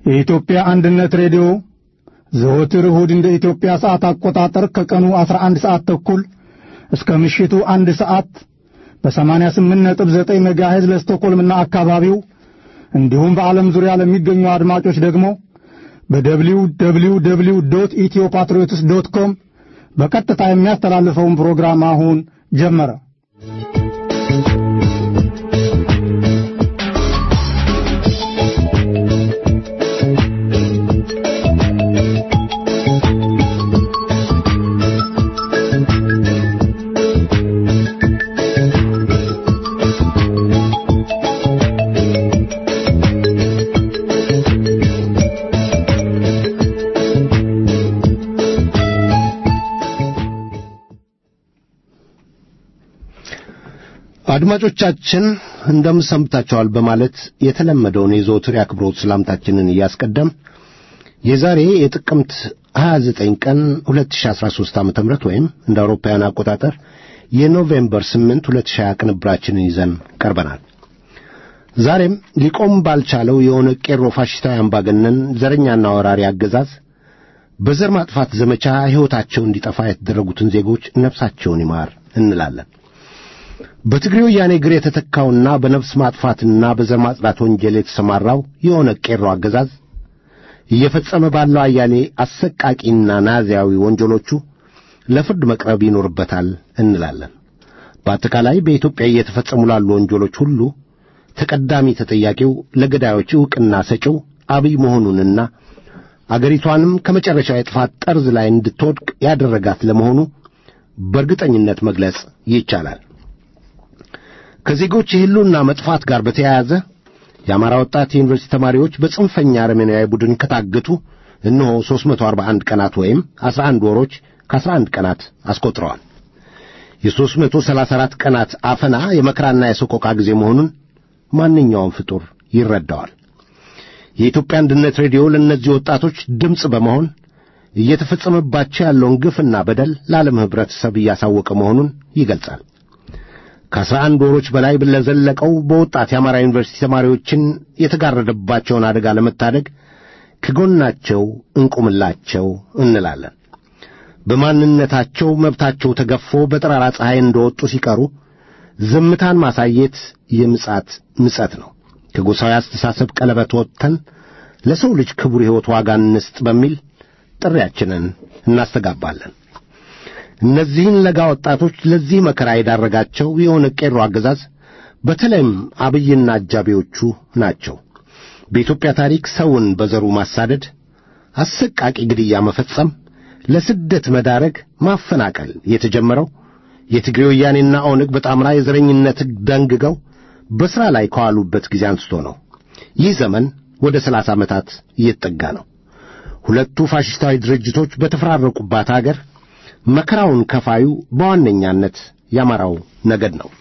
የኢትዮጵያ አንድነት ሬዲዮ ዘወትር እሁድ እንደ ኢትዮጵያ ሰዓት አቆጣጠር ከቀኑ 11 ሰዓት ተኩል እስከ ምሽቱ አንድ ሰዓት በ88.9 ሜጋሄዝ ለስቶኮልምና አካባቢው እንዲሁም በዓለም ዙሪያ ለሚገኙ አድማጮች ደግሞ በደብሊው ደብሊው ደብሊው ዶት ኢትዮ ፓትሪዮትስ ዶት ኮም በቀጥታ የሚያስተላልፈውን ፕሮግራም አሁን ጀመረ። አድማጮቻችን እንደምን ሰንብታችኋል በማለት የተለመደውን የዘወትር የአክብሮት ሰላምታችንን እያስቀደም የዛሬ የጥቅምት 29 ቀን 2013 ዓ.ም ወይም እንደ አውሮፓውያን አቆጣጠር የኖቬምበር 8 2020 ቅንብራችንን ይዘን ቀርበናል። ዛሬም ሊቆም ባልቻለው የኦነግ ቄሮ ፋሽስታዊ አምባገነን ዘረኛና ወራሪ አገዛዝ በዘር ማጥፋት ዘመቻ ሕይወታቸው እንዲጠፋ የተደረጉትን ዜጎች ነፍሳቸውን ይማር እንላለን። በትግሬ ወያኔ እግር የተተካውና በነፍስ ማጥፋትና በዘር ማጽዳት ወንጀል የተሰማራው የኦነግ ቄሮ አገዛዝ እየፈጸመ ባለው አያሌ አሰቃቂና ናዚያዊ ወንጀሎቹ ለፍርድ መቅረብ ይኖርበታል እንላለን። በአጠቃላይ በኢትዮጵያ እየተፈጸሙ ላሉ ወንጀሎች ሁሉ ተቀዳሚ ተጠያቂው ለገዳዮች ዕውቅና ሰጪው አብይ መሆኑንና አገሪቷንም ከመጨረሻው የጥፋት ጠርዝ ላይ እንድትወድቅ ያደረጋት ለመሆኑ በእርግጠኝነት መግለጽ ይቻላል። ከዜጎች የሕልውና መጥፋት ጋር በተያያዘ የአማራ ወጣት የዩኒቨርሲቲ ተማሪዎች በጽንፈኛ አረመኔያዊ ቡድን ከታገቱ እነሆ 341 ቀናት ወይም 11 ወሮች ከ11 ቀናት አስቆጥረዋል። የ334 ቀናት አፈና የመከራና የሰቆቃ ጊዜ መሆኑን ማንኛውም ፍጡር ይረዳዋል። የኢትዮጵያ አንድነት ሬዲዮ ለእነዚህ ወጣቶች ድምፅ በመሆን እየተፈጸመባቸው ያለውን ግፍና በደል ለዓለም ኅብረተሰብ እያሳወቀ መሆኑን ይገልጻል። ከአስራ አንድ ወሮች በላይ ለዘለቀው በወጣት የአማራ ዩኒቨርሲቲ ተማሪዎችን የተጋረደባቸውን አደጋ ለመታደግ ከጎናቸው እንቁምላቸው እንላለን። በማንነታቸው መብታቸው ተገፎ በጠራራ ፀሐይ እንደወጡ ሲቀሩ ዝምታን ማሳየት የምጻት ምጸት ነው። ከጎሳዊ አስተሳሰብ ቀለበት ወጥተን ለሰው ልጅ ክቡር ሕይወት ዋጋ እንስጥ በሚል ጥሪያችንን እናስተጋባለን። እነዚህን ለጋ ወጣቶች ለዚህ መከራ የዳረጋቸው የኦነግ ቄሮ አገዛዝ በተለይም አብይና አጃቢዎቹ ናቸው። በኢትዮጵያ ታሪክ ሰውን በዘሩ ማሳደድ፣ አሰቃቂ ግድያ መፈጸም፣ ለስደት መዳረግ፣ ማፈናቀል የተጀመረው የትግሬ ወያኔና ኦነግ በጣምራ የዘረኝነት ሕግ ደንግገው በሥራ ላይ ከዋሉበት ጊዜ አንስቶ ነው። ይህ ዘመን ወደ ሰላሳ ዓመታት እየተጠጋ ነው። ሁለቱ ፋሽስታዊ ድርጅቶች በተፈራረቁባት አገር መከራውን ከፋዩ በዋነኛነት የአማራው ነገድ ነው።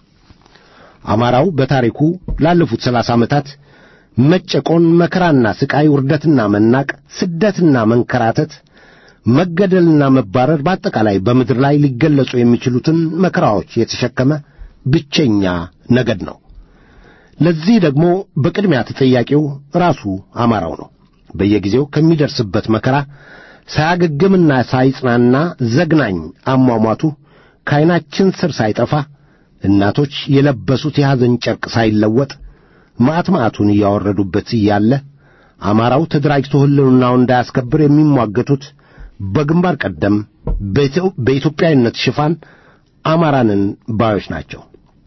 አማራው በታሪኩ ላለፉት ሰላሳ ዓመታት መጨቆን፣ መከራና ስቃይ፣ ውርደትና መናቅ፣ ስደትና መንከራተት፣ መገደልና መባረር በአጠቃላይ በምድር ላይ ሊገለጹ የሚችሉትን መከራዎች የተሸከመ ብቸኛ ነገድ ነው። ለዚህ ደግሞ በቅድሚያ ተጠያቂው ራሱ አማራው ነው። በየጊዜው ከሚደርስበት መከራ ሳያገግምና ሳይጽናና ዘግናኝ አሟሟቱ ከዐይናችን ስር ሳይጠፋ እናቶች የለበሱት የሐዘን ጨርቅ ሳይለወጥ ማዕት ማዕቱን እያወረዱበት እያለ አማራው ተደራጅቶ ሕልውናውን እንዳያስከብር የሚሟገቱት በግንባር ቀደም በኢትዮጵያዊነት ሽፋን አማራንን ባዮች ናቸው።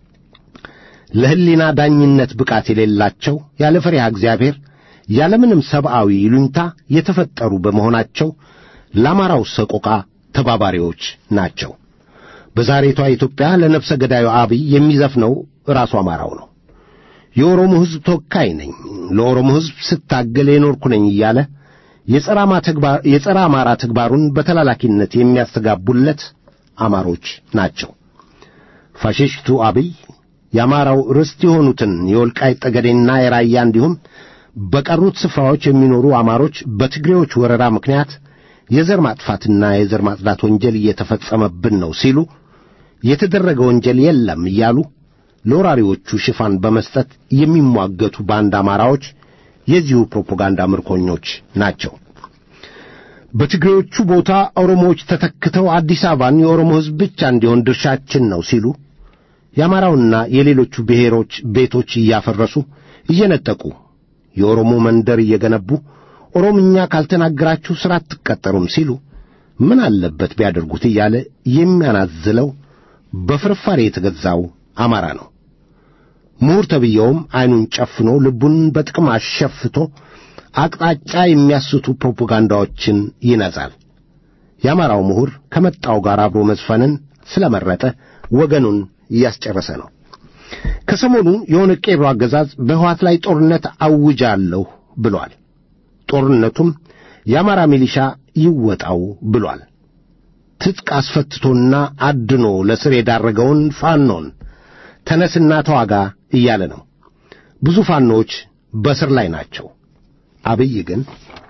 ለሕሊና ዳኝነት ብቃት የሌላቸው ያለ ፈሪሃ እግዚአብሔር ያለምንም ሰብአዊ ይሉኝታ የተፈጠሩ በመሆናቸው ለአማራው ሰቆቃ ተባባሪዎች ናቸው። በዛሬቷ ኢትዮጵያ ለነፍሰ ገዳዩ አብይ የሚዘፍነው ራሱ አማራው ነው። የኦሮሞ ሕዝብ ተወካይ ነኝ፣ ለኦሮሞ ሕዝብ ስታገል የኖርኩ ነኝ እያለ የጸረ አማራ ተግባሩን በተላላኪነት የሚያስተጋቡለት አማሮች ናቸው። ፋሽስቱ አብይ የአማራው ርስት የሆኑትን የወልቃይት ጠገዴና የራያ እንዲሁም በቀሩት ስፍራዎች የሚኖሩ አማሮች በትግሬዎች ወረራ ምክንያት የዘር ማጥፋትና የዘር ማጽዳት ወንጀል እየተፈጸመብን ነው ሲሉ የተደረገ ወንጀል የለም እያሉ ለወራሪዎቹ ሽፋን በመስጠት የሚሟገቱ ባንድ አማራዎች የዚሁ ፕሮፓጋንዳ ምርኮኞች ናቸው። በትግሬዎቹ ቦታ ኦሮሞዎች ተተክተው አዲስ አበባን የኦሮሞ ሕዝብ ብቻ እንዲሆን ድርሻችን ነው ሲሉ የአማራውና የሌሎቹ ብሔሮች ቤቶች እያፈረሱ እየነጠቁ የኦሮሞ መንደር እየገነቡ ኦሮምኛ ካልተናገራችሁ ሥራ አትቀጠሩም ሲሉ ምን አለበት ቢያደርጉት እያለ የሚያናዝለው በፍርፋሪ የተገዛው አማራ ነው። ምሁር ተብዬውም ዐይኑን ጨፍኖ ልቡን በጥቅም አሸፍቶ አቅጣጫ የሚያስቱ ፕሮፓጋንዳዎችን ይነዛል። የአማራው ምሁር ከመጣው ጋር አብሮ መዝፈንን ስለመረጠ ወገኑን እያስጨረሰ ነው። ከሰሞኑ የሆነ ቄሮ አገዛዝ በሕወሓት ላይ ጦርነት አውጃለሁ ብሏል። ጦርነቱም የአማራ ሚሊሻ ይወጣው ብሏል። ትጥቅ አስፈትቶና አድኖ ለስር የዳረገውን ፋኖን ተነስና ተዋጋ እያለ ነው። ብዙ ፋኖዎች በስር ላይ ናቸው። አብይ ግን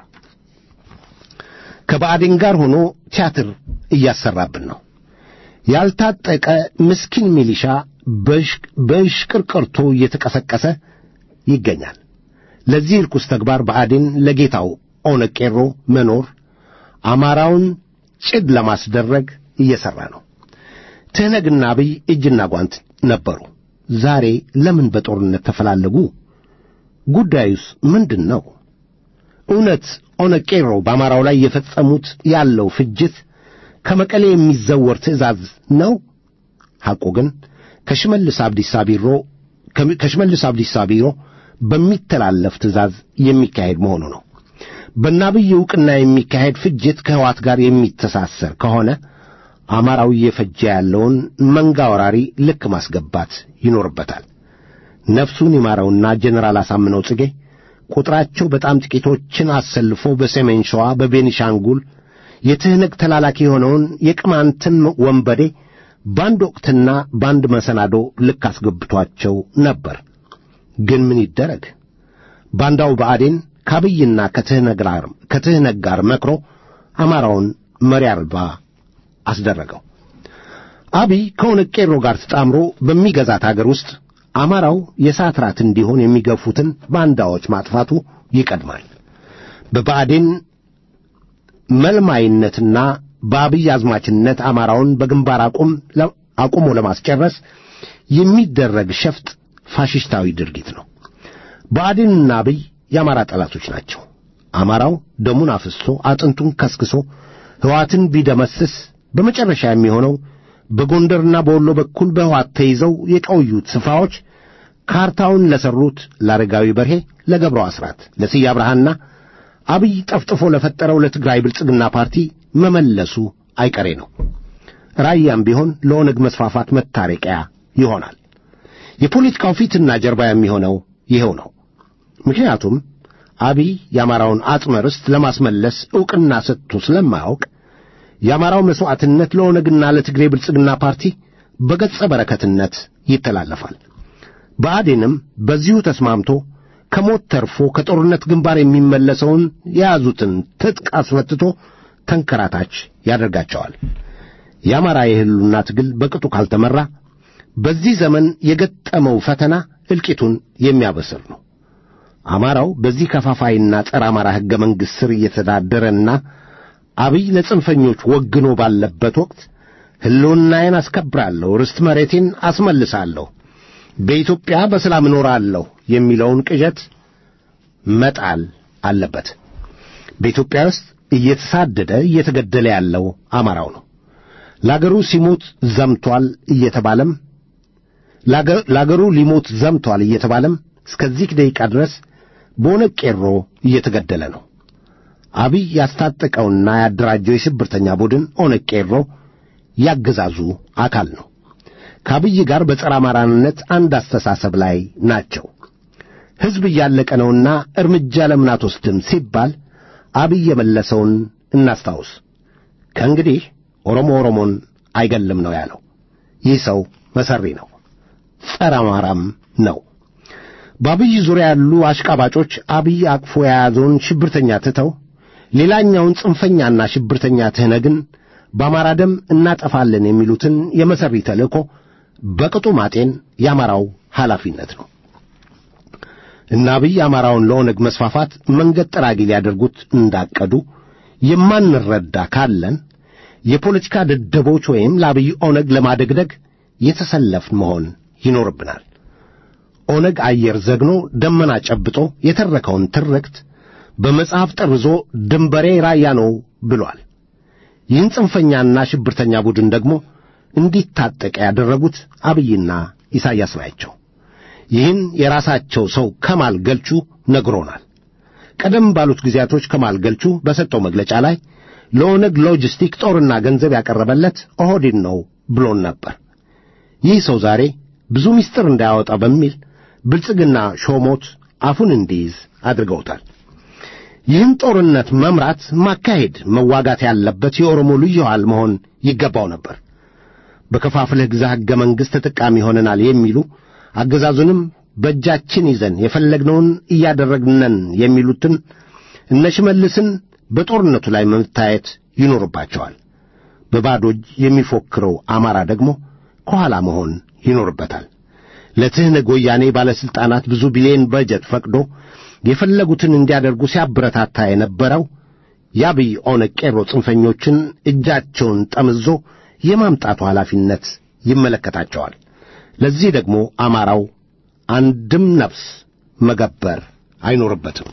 ከባዕዴን ጋር ሆኖ ቲያትር እያሰራብን ነው። ያልታጠቀ ምስኪን ሚሊሻ በእሽቅርቅርቶ እየተቀሰቀሰ ይገኛል። ለዚህ ርኩስ ተግባር ብአዴን ለጌታው ኦነግ ቄሮ መኖር አማራውን ጭድ ለማስደረግ እየሠራ ነው። ትህነግና አብይ እጅና ጓንት ነበሩ። ዛሬ ለምን በጦርነት ተፈላለጉ? ጉዳዩስ ምንድን ነው? እውነት ኦነግ ቄሮ በአማራው ላይ የፈጸሙት ያለው ፍጅት ከመቀሌ የሚዘወር ትእዛዝ ነው? ሐቁ ግን ከሽመልስ አብዲሳ ቢሮ ከሽመልስ አብዲሳ ቢሮ በሚተላለፍ ትእዛዝ የሚካሄድ መሆኑ ነው። በናብይ ዕውቅና የሚካሄድ ፍጅት ከሕወሓት ጋር የሚተሳሰር ከሆነ አማራው እየፈጀ ያለውን መንጋ ወራሪ ልክ ማስገባት ይኖርበታል። ነፍሱን ይማረውና ጀኔራል አሳምነው ጽጌ ቁጥራቸው በጣም ጥቂቶችን አሰልፎ በሰሜን ሸዋ በቤኒሻንጉል የትህነግ ተላላኪ የሆነውን የቅማንትን ወንበዴ በአንድ ወቅትና በአንድ መሰናዶ ልክ አስገብቷቸው ነበር። ግን ምን ይደረግ? ባንዳው ብአዴን ከአብይና ከትህነግ ጋር መክሮ አማራውን መሪ አልባ አስደረገው። አብይ ከኦነግ ቄሮ ጋር ተጣምሮ በሚገዛት አገር ውስጥ አማራው የእሳት ራት እንዲሆን የሚገፉትን ባንዳዎች ማጥፋቱ ይቀድማል። በብአዴን መልማይነትና በአብይ አዝማችነት አማራውን በግንባር አቁም አቁሞ ለማስጨረስ የሚደረግ ሸፍጥ ፋሽስታዊ ድርጊት ነው። ብአዴንና አብይ የአማራ ጠላቶች ናቸው። አማራው ደሙን አፍስሶ አጥንቱን ከስክሶ ሕወሓትን ቢደመስስ በመጨረሻ የሚሆነው በጎንደርና በወሎ በኩል በሕወሓት ተይዘው የቆዩት ስፍራዎች ካርታውን ለሠሩት ለአረጋዊ በርሄ፣ ለገብረው አስራት፣ ለስዬ አብርሃና አብይ ጠፍጥፎ ለፈጠረው ለትግራይ ብልጽግና ፓርቲ መመለሱ አይቀሬ ነው። ራያም ቢሆን ለኦነግ መስፋፋት መታረቂያ ይሆናል። የፖለቲካው ፊትና ጀርባ የሚሆነው ይኸው ነው። ምክንያቱም አብይ የአማራውን አጽመ ርስት ለማስመለስ ዕውቅና ሰጥቶ ስለማያውቅ የአማራው መሥዋዕትነት ለኦነግና ለትግሬ ብልጽግና ፓርቲ በገጸ በረከትነት ይተላለፋል። ብአዴንም በዚሁ ተስማምቶ ከሞት ተርፎ ከጦርነት ግንባር የሚመለሰውን የያዙትን ትጥቅ አስፈትቶ ተንከራታች ያደርጋቸዋል። የአማራ የሕልውና ትግል በቅጡ ካልተመራ በዚህ ዘመን የገጠመው ፈተና እልቂቱን የሚያበስር ነው። አማራው በዚህ ከፋፋይና ጸረ አማራ ሕገ መንግሥት ስር እየተዳደረና አብይ ለጽንፈኞች ወግኖ ባለበት ወቅት ሕልውናዬን አስከብራለሁ፣ ርስት መሬቴን አስመልሳለሁ፣ በኢትዮጵያ በሰላም እኖራለሁ የሚለውን ቅዠት መጣል አለበት። በኢትዮጵያ ውስጥ እየተሳደደ እየተገደለ ያለው አማራው ነው። ለአገሩ ሲሞት ዘምቷል እየተባለም ለአገሩ ሊሞት ዘምቷል እየተባለም እስከዚህ ደቂቃ ድረስ በኦነግ ቄሮ እየተገደለ ነው። አብይ ያስታጠቀውና ያደራጀው የሽብርተኛ ቡድን ኦነግ ቄሮ ያገዛዙ አካል ነው። ከአብይ ጋር በጸረ አማራነት አንድ አስተሳሰብ ላይ ናቸው። ሕዝብ እያለቀ ነውና እርምጃ ለምን አትወስድም ሲባል አብይ የመለሰውን እናስታውስ። ከእንግዲህ ኦሮሞ ኦሮሞን አይገልም ነው ያለው። ይህ ሰው መሰሪ ነው፣ ጸረ አማራም ነው። በአብይ ዙሪያ ያሉ አሽቃባጮች አብይ አቅፎ የያዘውን ሽብርተኛ ትተው ሌላኛውን ጽንፈኛና ሽብርተኛ ትህነግን በአማራ ደም እናጠፋለን የሚሉትን የመሰሪ ተልእኮ በቅጡ ማጤን የአማራው ኃላፊነት ነው። እና አብይ አማራውን ለኦነግ መስፋፋት መንገድ ጠራጊ ሊያደርጉት እንዳቀዱ የማንረዳ ካለን የፖለቲካ ደደቦች ወይም ለአብይ ኦነግ ለማደግደግ የተሰለፍን መሆን ይኖርብናል። ኦነግ አየር ዘግኖ ደመና ጨብጦ የተረከውን ትርክት በመጽሐፍ ጠርዞ ድንበሬ ራያ ነው ብሏል። ይህን ጽንፈኛና ሽብርተኛ ቡድን ደግሞ እንዲታጠቅ ያደረጉት አብይና ኢሳያስ ናቸው። ይህን የራሳቸው ሰው ከማል ገልቹ ነግሮናል። ቀደም ባሉት ጊዜያቶች ከማል ገልቹ በሰጠው መግለጫ ላይ ለኦነግ ሎጂስቲክ ጦርና ገንዘብ ያቀረበለት ኦህዴድ ነው ብሎን ነበር። ይህ ሰው ዛሬ ብዙ ምስጢር እንዳያወጣ በሚል ብልጽግና ሾሞት አፉን እንዲይዝ አድርገውታል። ይህን ጦርነት መምራት፣ ማካሄድ፣ መዋጋት ያለበት የኦሮሞ ልዩ ኃይል መሆን ይገባው ነበር። በከፋፍለህ ግዛ ሕገ መንግሥት ተጠቃሚ ሆነናል የሚሉ አገዛዙንም በእጃችን ይዘን የፈለግነውን እያደረግነን የሚሉትን እነ ሽመልስን በጦርነቱ ላይ መታየት ይኖርባቸዋል። በባዶ እጅ የሚፎክረው አማራ ደግሞ ከኋላ መሆን ይኖርበታል። ለትህነግ ወያኔ ባለሥልጣናት ብዙ ቢሊዮን በጀት ፈቅዶ የፈለጉትን እንዲያደርጉ ሲያበረታታ የነበረው የአብይ ኦነግ ቄሮ ጽንፈኞችን እጃቸውን ጠምዞ የማምጣቱ ኃላፊነት ይመለከታቸዋል። ለዚህ ደግሞ አማራው አንድም ነፍስ መገበር አይኖርበትም።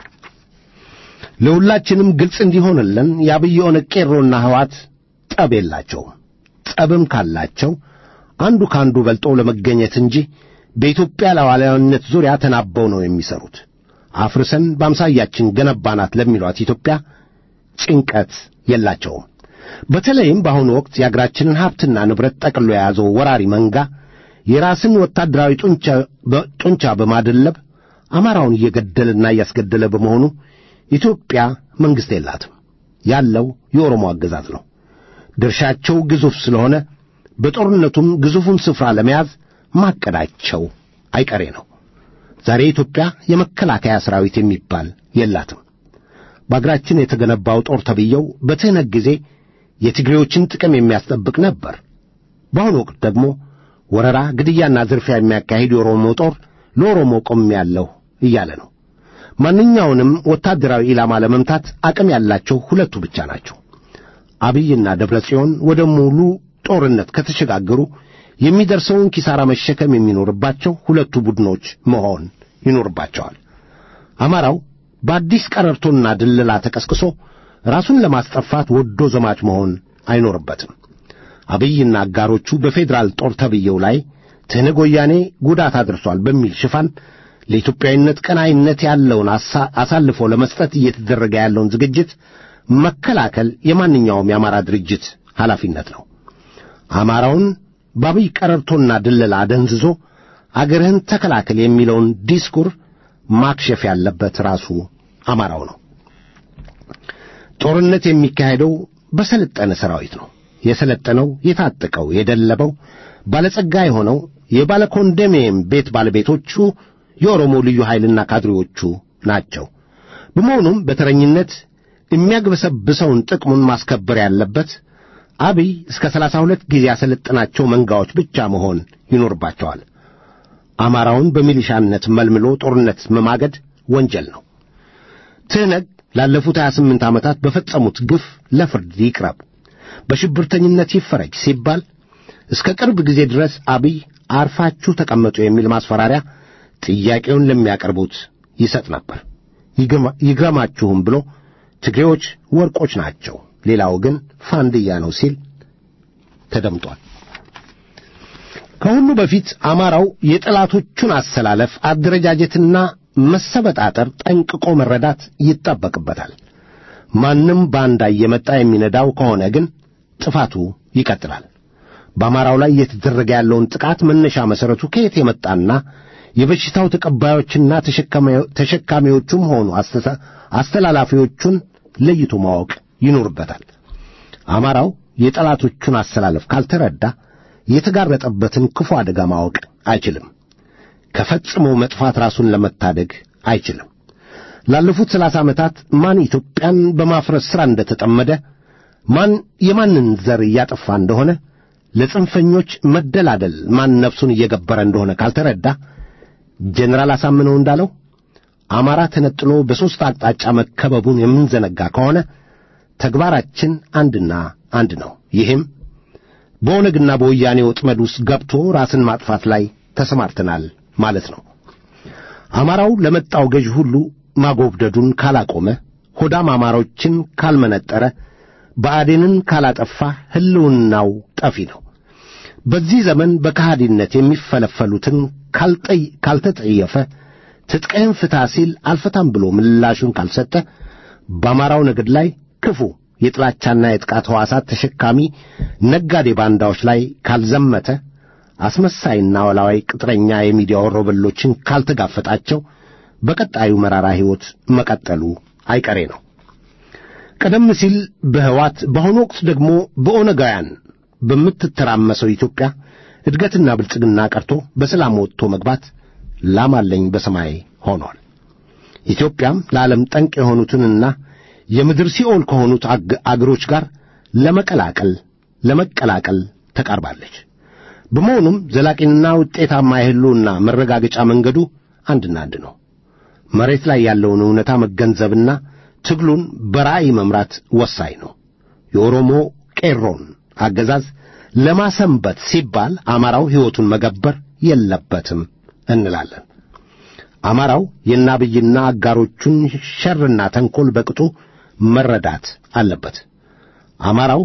ለሁላችንም ግልጽ እንዲሆንልን የአብይ ኦነግ ቄሮና ሕዋት ጠብ የላቸውም። ጠብም ካላቸው አንዱ ከአንዱ በልጦ ለመገኘት እንጂ በኢትዮጵያ ሉዓላዊነት ዙሪያ ተናበው ነው የሚሰሩት። አፍርሰን በአምሳያችን ገነባናት ለሚሏት ኢትዮጵያ ጭንቀት የላቸውም። በተለይም በአሁኑ ወቅት የአገራችንን ሀብትና ንብረት ጠቅሎ የያዘው ወራሪ መንጋ የራስን ወታደራዊ ጡንቻ በማደለብ አማራውን እየገደለና እያስገደለ በመሆኑ ኢትዮጵያ መንግሥት የላትም። ያለው የኦሮሞ አገዛዝ ነው። ድርሻቸው ግዙፍ ስለሆነ በጦርነቱም ግዙፉን ስፍራ ለመያዝ ማቀዳቸው አይቀሬ ነው። ዛሬ ኢትዮጵያ የመከላከያ ሠራዊት የሚባል የላትም። በአገራችን የተገነባው ጦር ተብየው በትህነግ ጊዜ የትግሬዎችን ጥቅም የሚያስጠብቅ ነበር። በአሁኑ ወቅት ደግሞ ወረራ፣ ግድያና ዝርፊያ የሚያካሂድ የኦሮሞ ጦር ለኦሮሞ ቆሜያለሁ እያለ ነው። ማንኛውንም ወታደራዊ ኢላማ ለመምታት አቅም ያላቸው ሁለቱ ብቻ ናቸው። አብይና ደብረ ጽዮን ወደ ሙሉ ጦርነት ከተሸጋገሩ የሚደርሰውን ኪሳራ መሸከም የሚኖርባቸው ሁለቱ ቡድኖች መሆን ይኖርባቸዋል። አማራው በአዲስ ቀረርቶና ድለላ ተቀስቅሶ ራሱን ለማስጠፋት ወዶ ዘማች መሆን አይኖርበትም። አብይና አጋሮቹ በፌዴራል ጦር ተብየው ላይ ትህነግ ወያኔ ጉዳት አድርሷል በሚል ሽፋን ለኢትዮጵያዊነት ቀናይነት ያለውን አሳልፎ ለመስጠት እየተደረገ ያለውን ዝግጅት መከላከል የማንኛውም የአማራ ድርጅት ኃላፊነት ነው። አማራውን በአብይ ቀረርቶና ድለላ አደንዝዞ አገርህን ተከላከል የሚለውን ዲስኩር ማክሸፍ ያለበት ራሱ አማራው ነው። ጦርነት የሚካሄደው በሰለጠነ ሰራዊት ነው። የሰለጠነው፣ የታጠቀው፣ የደለበው፣ ባለጸጋ የሆነው የባለ ኮንዶሚኒየም ቤት ባለቤቶቹ የኦሮሞ ልዩ ኃይልና ካድሬዎቹ ናቸው። በመሆኑም በተረኝነት የሚያግበሰብሰውን ጥቅሙን ማስከበር ያለበት አብይ እስከ ሰላሳ ሁለት ጊዜ ያሰለጠናቸው መንጋዎች ብቻ መሆን ይኖርባቸዋል። አማራውን በሚሊሻነት መልምሎ ጦርነት መማገድ ወንጀል ነው። ትህነግ ላለፉት 28 ዓመታት በፈጸሙት ግፍ ለፍርድ ይቅረብ፣ በሽብርተኝነት ይፈረጅ ሲባል እስከ ቅርብ ጊዜ ድረስ አብይ አርፋችሁ ተቀመጡ የሚል ማስፈራሪያ ጥያቄውን ለሚያቀርቡት ይሰጥ ነበር። ይግረማችሁም ብሎ ትግሬዎች ወርቆች ናቸው፣ ሌላው ግን ፋንድያ ነው ሲል ተደምጧል። ከሁሉ በፊት አማራው የጠላቶቹን አሰላለፍ አደረጃጀትና መሰበጣጠር ጠንቅቆ መረዳት ይጠበቅበታል። ማንም ባንዳ እየመጣ የሚነዳው ከሆነ ግን ጥፋቱ ይቀጥላል። በአማራው ላይ እየተደረገ ያለውን ጥቃት መነሻ መሠረቱ ከየት የመጣና የበሽታው ተቀባዮችና ተሸካሚዎቹም ሆኑ አስተላላፊዎቹን ለይቶ ማወቅ ይኖርበታል። አማራው የጠላቶቹን አሰላለፍ ካልተረዳ የተጋረጠበትን ክፉ አደጋ ማወቅ አይችልም። ከፈጽሞ መጥፋት ራሱን ለመታደግ አይችልም። ላለፉት ሰላሳ ዓመታት ማን ኢትዮጵያን በማፍረስ ሥራ እንደተጠመደ፣ ማን የማንን ዘር እያጠፋ እንደሆነ፣ ለጽንፈኞች መደላደል ማን ነፍሱን እየገበረ እንደሆነ ካልተረዳ ጀኔራል አሳምነው እንዳለው አማራ ተነጥሎ በሦስት አቅጣጫ መከበቡን የምንዘነጋ ከሆነ ተግባራችን አንድና አንድ ነው። ይህም በኦነግና በወያኔ ወጥመድ ውስጥ ገብቶ ራስን ማጥፋት ላይ ተሰማርተናል ማለት ነው። አማራው ለመጣው ገዥ ሁሉ ማጎብደዱን ካላቆመ፣ ሆዳም አማሮችን ካልመነጠረ፣ ብአዴንን ካላጠፋ ሕልውናው ጠፊ ነው። በዚህ ዘመን በከሃዲነት የሚፈለፈሉትን ካልተጠየፈ፣ ትጥቅህን ፍታ ሲል አልፈታም ብሎ ምላሹን ካልሰጠ፣ በአማራው ነገድ ላይ ክፉ የጥላቻና የጥቃት ሕዋሳት ተሸካሚ ነጋዴ ባንዳዎች ላይ ካልዘመተ አስመሳይና ወላዋይ ቅጥረኛ የሚዲያ ወሮበሎችን ካልተጋፈጣቸው በቀጣዩ መራራ ሕይወት መቀጠሉ አይቀሬ ነው። ቀደም ሲል በሕዋት በአሁኑ ወቅት ደግሞ በኦነጋውያን በምትተራመሰው ኢትዮጵያ እድገትና ብልጽግና ቀርቶ በሰላም ወጥቶ መግባት ላማለኝ በሰማይ ሆኗል። ኢትዮጵያም ለዓለም ጠንቅ የሆኑትንና የምድር ሲኦል ከሆኑት አገሮች ጋር ለመቀላቀል ለመቀላቀል ተቃርባለች። በመሆኑም ዘላቂና ውጤታማ የሕልውና መረጋገጫ መንገዱ አንድና አንድ ነው። መሬት ላይ ያለውን እውነታ መገንዘብና ትግሉን በራእይ መምራት ወሳኝ ነው። የኦሮሞ ቄሮን አገዛዝ ለማሰንበት ሲባል አማራው ሕይወቱን መገበር የለበትም እንላለን። አማራው የናብይና አጋሮቹን ሸርና ተንኰል በቅጡ መረዳት አለበት። አማራው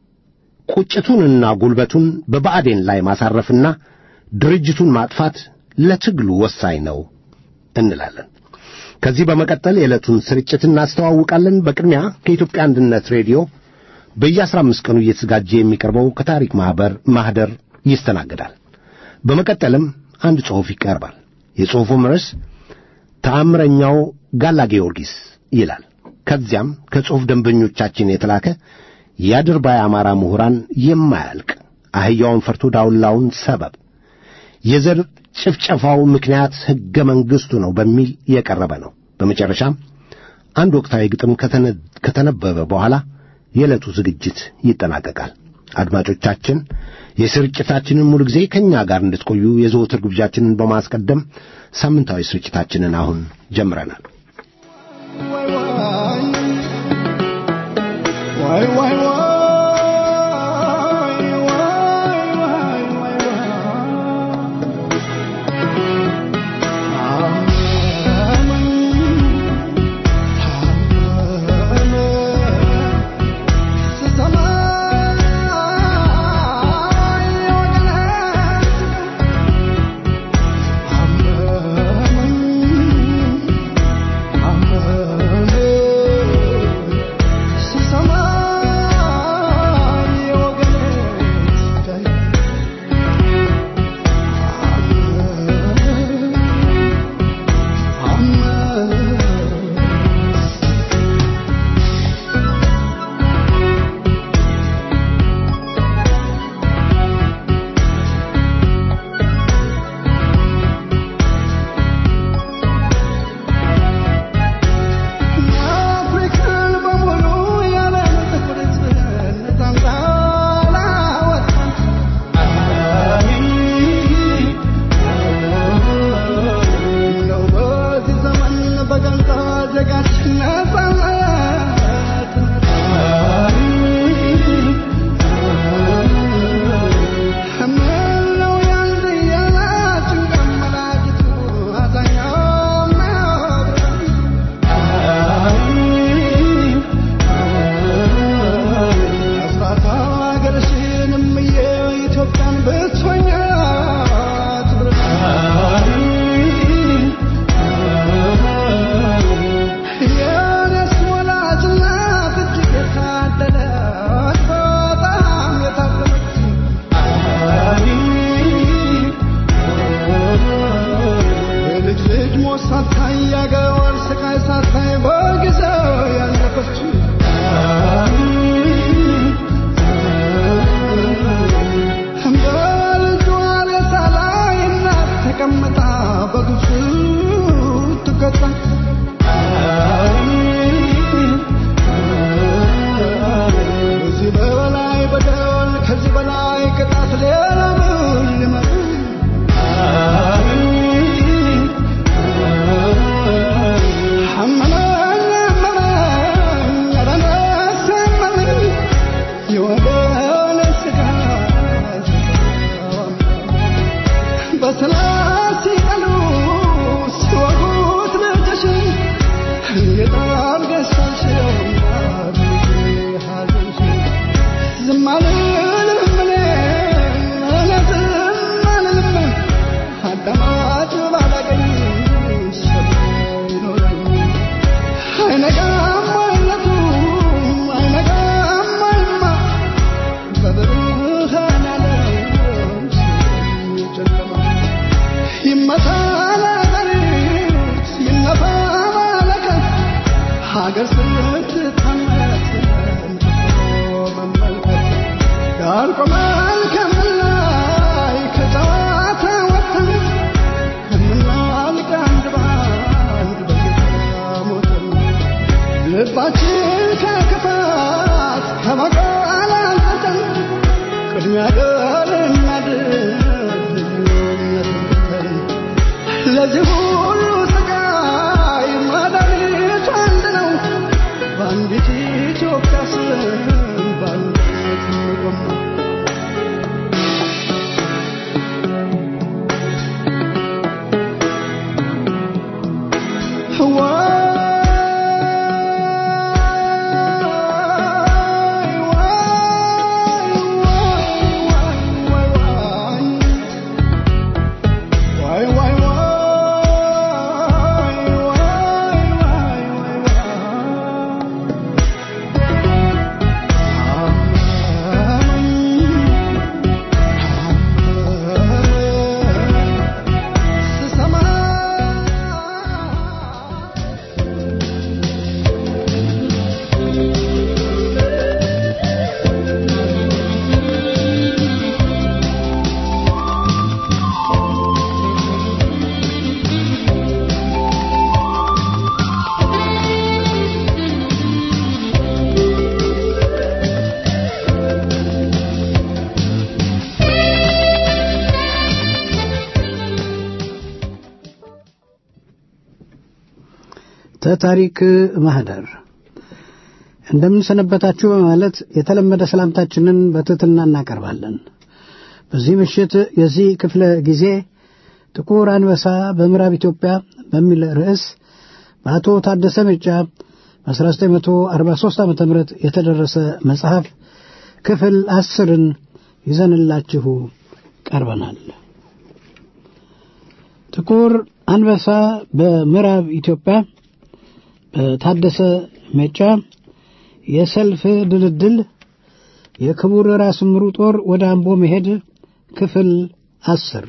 ቁጭቱንና ጉልበቱን በብአዴን ላይ ማሳረፍና ድርጅቱን ማጥፋት ለትግሉ ወሳኝ ነው እንላለን። ከዚህ በመቀጠል የዕለቱን ስርጭት እናስተዋውቃለን። በቅድሚያ ከኢትዮጵያ አንድነት ሬዲዮ በየአስራ አምስት ቀኑ እየተዘጋጀ የሚቀርበው ከታሪክ ማኅበር ማኅደር ይስተናገዳል። በመቀጠልም አንድ ጽሑፍ ይቀርባል። የጽሑፉም ርዕስ ተአምረኛው ጋላ ጊዮርጊስ ይላል። ከዚያም ከጽሑፍ ደንበኞቻችን የተላከ የአድርባይ አማራ ምሁራን የማያልቅ አህያውን ፈርቶ ዳውላውን ሰበብ የዘር ጭፍጨፋው ምክንያት ሕገ መንግሥቱ ነው በሚል የቀረበ ነው። በመጨረሻም አንድ ወቅታዊ ግጥም ከተነበበ በኋላ የዕለቱ ዝግጅት ይጠናቀቃል። አድማጮቻችን የስርጭታችንን ሙሉ ጊዜ ከእኛ ጋር እንድትቆዩ የዘወትር ግብዣችንን በማስቀደም ሳምንታዊ ስርጭታችንን አሁን ጀምረናል። ዋይ ዋይ ስትታመስ መመልከት ዳር ቆመን ከምላይ ከጨዋታ ወጥተን ከምናልቅ አንድ ባንድ በጌታ ሞተን ልባችን ከክፋት ከበቀል አንጸን ቅድሚያ ለእናድን ልዩነትን ትተን ለዚህ ሁሉ ስቃይ መድኃኒቱ አንድ ነው። በአንዲት ኢትዮጵያ ስም በአንድነት እንቆም ነው። ተታሪክ ማህደር እንደምንሰነበታችሁ በማለት የተለመደ ሰላምታችንን በትሕትና እናቀርባለን። በዚህ ምሽት የዚህ ክፍለ ጊዜ ጥቁር አንበሳ በምዕራብ ኢትዮጵያ በሚል ርዕስ በአቶ ታደሰ ሜጫ በ1943 ዓ ም የተደረሰ መጽሐፍ ክፍል አስርን ይዘንላችሁ ቀርበናል። ጥቁር አንበሳ በምዕራብ ኢትዮጵያ በታደሰ ሜጫ የሰልፍ ድልድል የክቡር ራስ ምሩ ጦር ወደ አምቦ መሄድ ክፍል አስር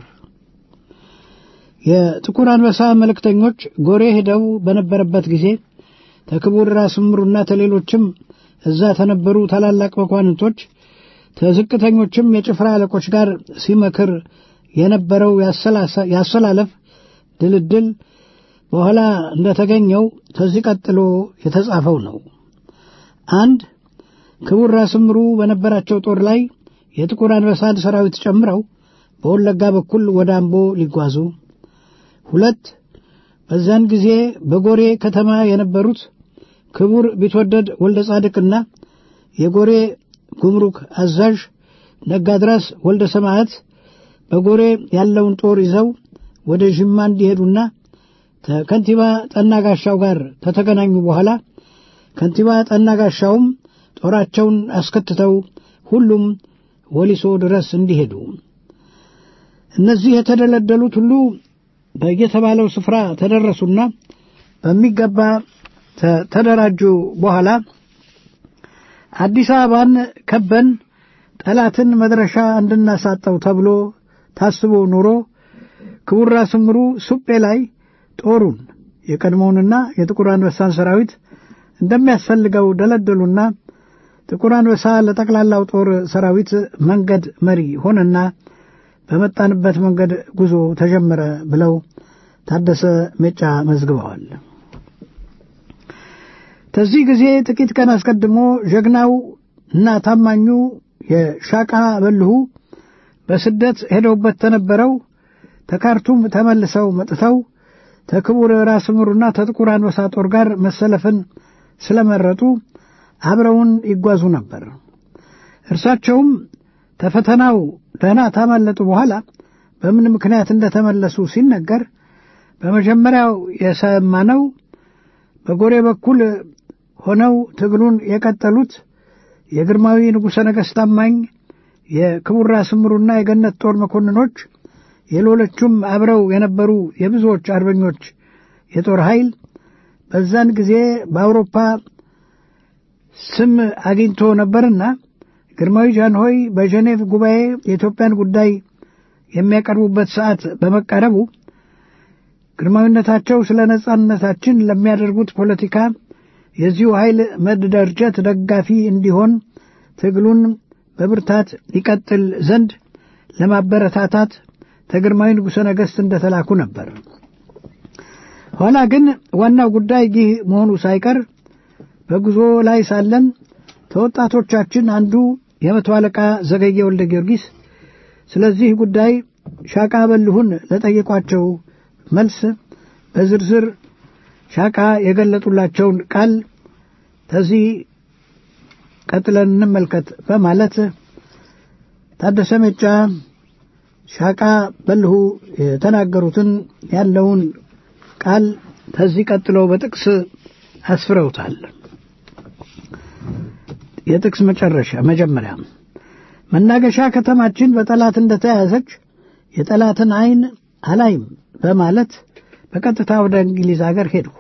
የጥቁር አንበሳ መልእክተኞች ጎሬ ሄደው በነበረበት ጊዜ ተክቡር ራስ ምሩና ተሌሎችም እዛ ተነበሩ ታላላቅ መኳንንቶች ተዝቅተኞችም የጭፍራ አለቆች ጋር ሲመክር የነበረው ያሰላለፍ ድልድል በኋላ እንደተገኘው ከዚህ ቀጥሎ የተጻፈው ነው። አንድ ክቡር ራስ ምሩ በነበራቸው ጦር ላይ የጥቁር አንበሳን ሰራዊት ጨምረው በወለጋ በኩል ወደ አምቦ ሊጓዙ፣ ሁለት በዚያን ጊዜ በጎሬ ከተማ የነበሩት ክቡር ቢትወደድ ወልደ ጻድቅና የጎሬ ጉምሩክ አዛዥ ነጋድራስ ወልደ ሰማዕት በጎሬ ያለውን ጦር ይዘው ወደ ዥማ እንዲሄዱና ከከንቲባ ጠና ጋሻው ጋር ከተገናኙ በኋላ ከንቲባ ጠና ጋሻውም ጦራቸውን አስከትተው ሁሉም ወሊሶ ድረስ እንዲሄዱ እነዚህ የተደለደሉት ሁሉ በየተባለው ስፍራ ተደረሱና በሚገባ ተደራጁ። በኋላ አዲስ አበባን ከበን ጠላትን መድረሻ እንድናሳጠው ተብሎ ታስቦ ኑሮ ክቡር ራስ ምሩ ሱጴ ላይ ጦሩን የቀድሞውንና የጥቁር አንበሳን ሰራዊት እንደሚያስፈልገው ደለደሉና ጥቁር አንበሳ ለጠቅላላው ጦር ሰራዊት መንገድ መሪ ሆነና በመጣንበት መንገድ ጉዞ ተጀመረ ብለው ታደሰ ሜጫ መዝግበዋል። ከዚህ ጊዜ ጥቂት ቀን አስቀድሞ ጀግናው እና ታማኙ የሻቃ በልሁ በስደት ሄደውበት ተነበረው ተካርቱም ተመልሰው መጥተው ተክቡር ራስ ምሩና ተጥቁር አንበሳ ጦር ጋር መሰለፍን ስለመረጡ አብረውን ይጓዙ ነበር። እርሳቸውም ተፈተናው ደህና ታመለጡ በኋላ በምን ምክንያት እንደተመለሱ ሲነገር በመጀመሪያው የሰማነው በጎሬ በኩል ሆነው ትግሉን የቀጠሉት የግርማዊ ንጉሠ ነገሥት ታማኝ የክቡር ራስ ምሩና የገነት ጦር መኮንኖች የሌሎቹም አብረው የነበሩ የብዙዎች አርበኞች የጦር ኃይል በዛን ጊዜ በአውሮፓ ስም አግኝቶ ነበርና ግርማዊ ጃንሆይ በጀኔቭ ጉባኤ የኢትዮጵያን ጉዳይ የሚያቀርቡበት ሰዓት በመቃረቡ ግርማዊነታቸው ስለ ነጻነታችን ለሚያደርጉት ፖለቲካ የዚሁ ኃይል መደራጀት ደጋፊ እንዲሆን ትግሉን በብርታት ይቀጥል ዘንድ ለማበረታታት ተግርማዊ ንጉሠ ነገሥት እንደተላኩ ነበር። ኋላ ግን ዋናው ጉዳይ ይህ መሆኑ ሳይቀር በጉዞ ላይ ሳለን ከወጣቶቻችን አንዱ የመቶ አለቃ ዘገየ ወልደ ጊዮርጊስ ስለዚህ ጉዳይ ሻቃ በልሁን ለጠየቋቸው መልስ በዝርዝር ሻቃ የገለጡላቸውን ቃል ከዚህ ቀጥለን እንመልከት በማለት ታደሰ ሜጫ ሻቃ በልሁ የተናገሩትን ያለውን ቃል ከዚህ ቀጥለው በጥቅስ አስፍረውታል። የጥቅስ መጨረሻ መጀመሪያ መናገሻ ከተማችን በጠላት እንደተያዘች የጠላትን ዓይን አላይም በማለት በቀጥታ ወደ እንግሊዝ አገር ሄድኩ።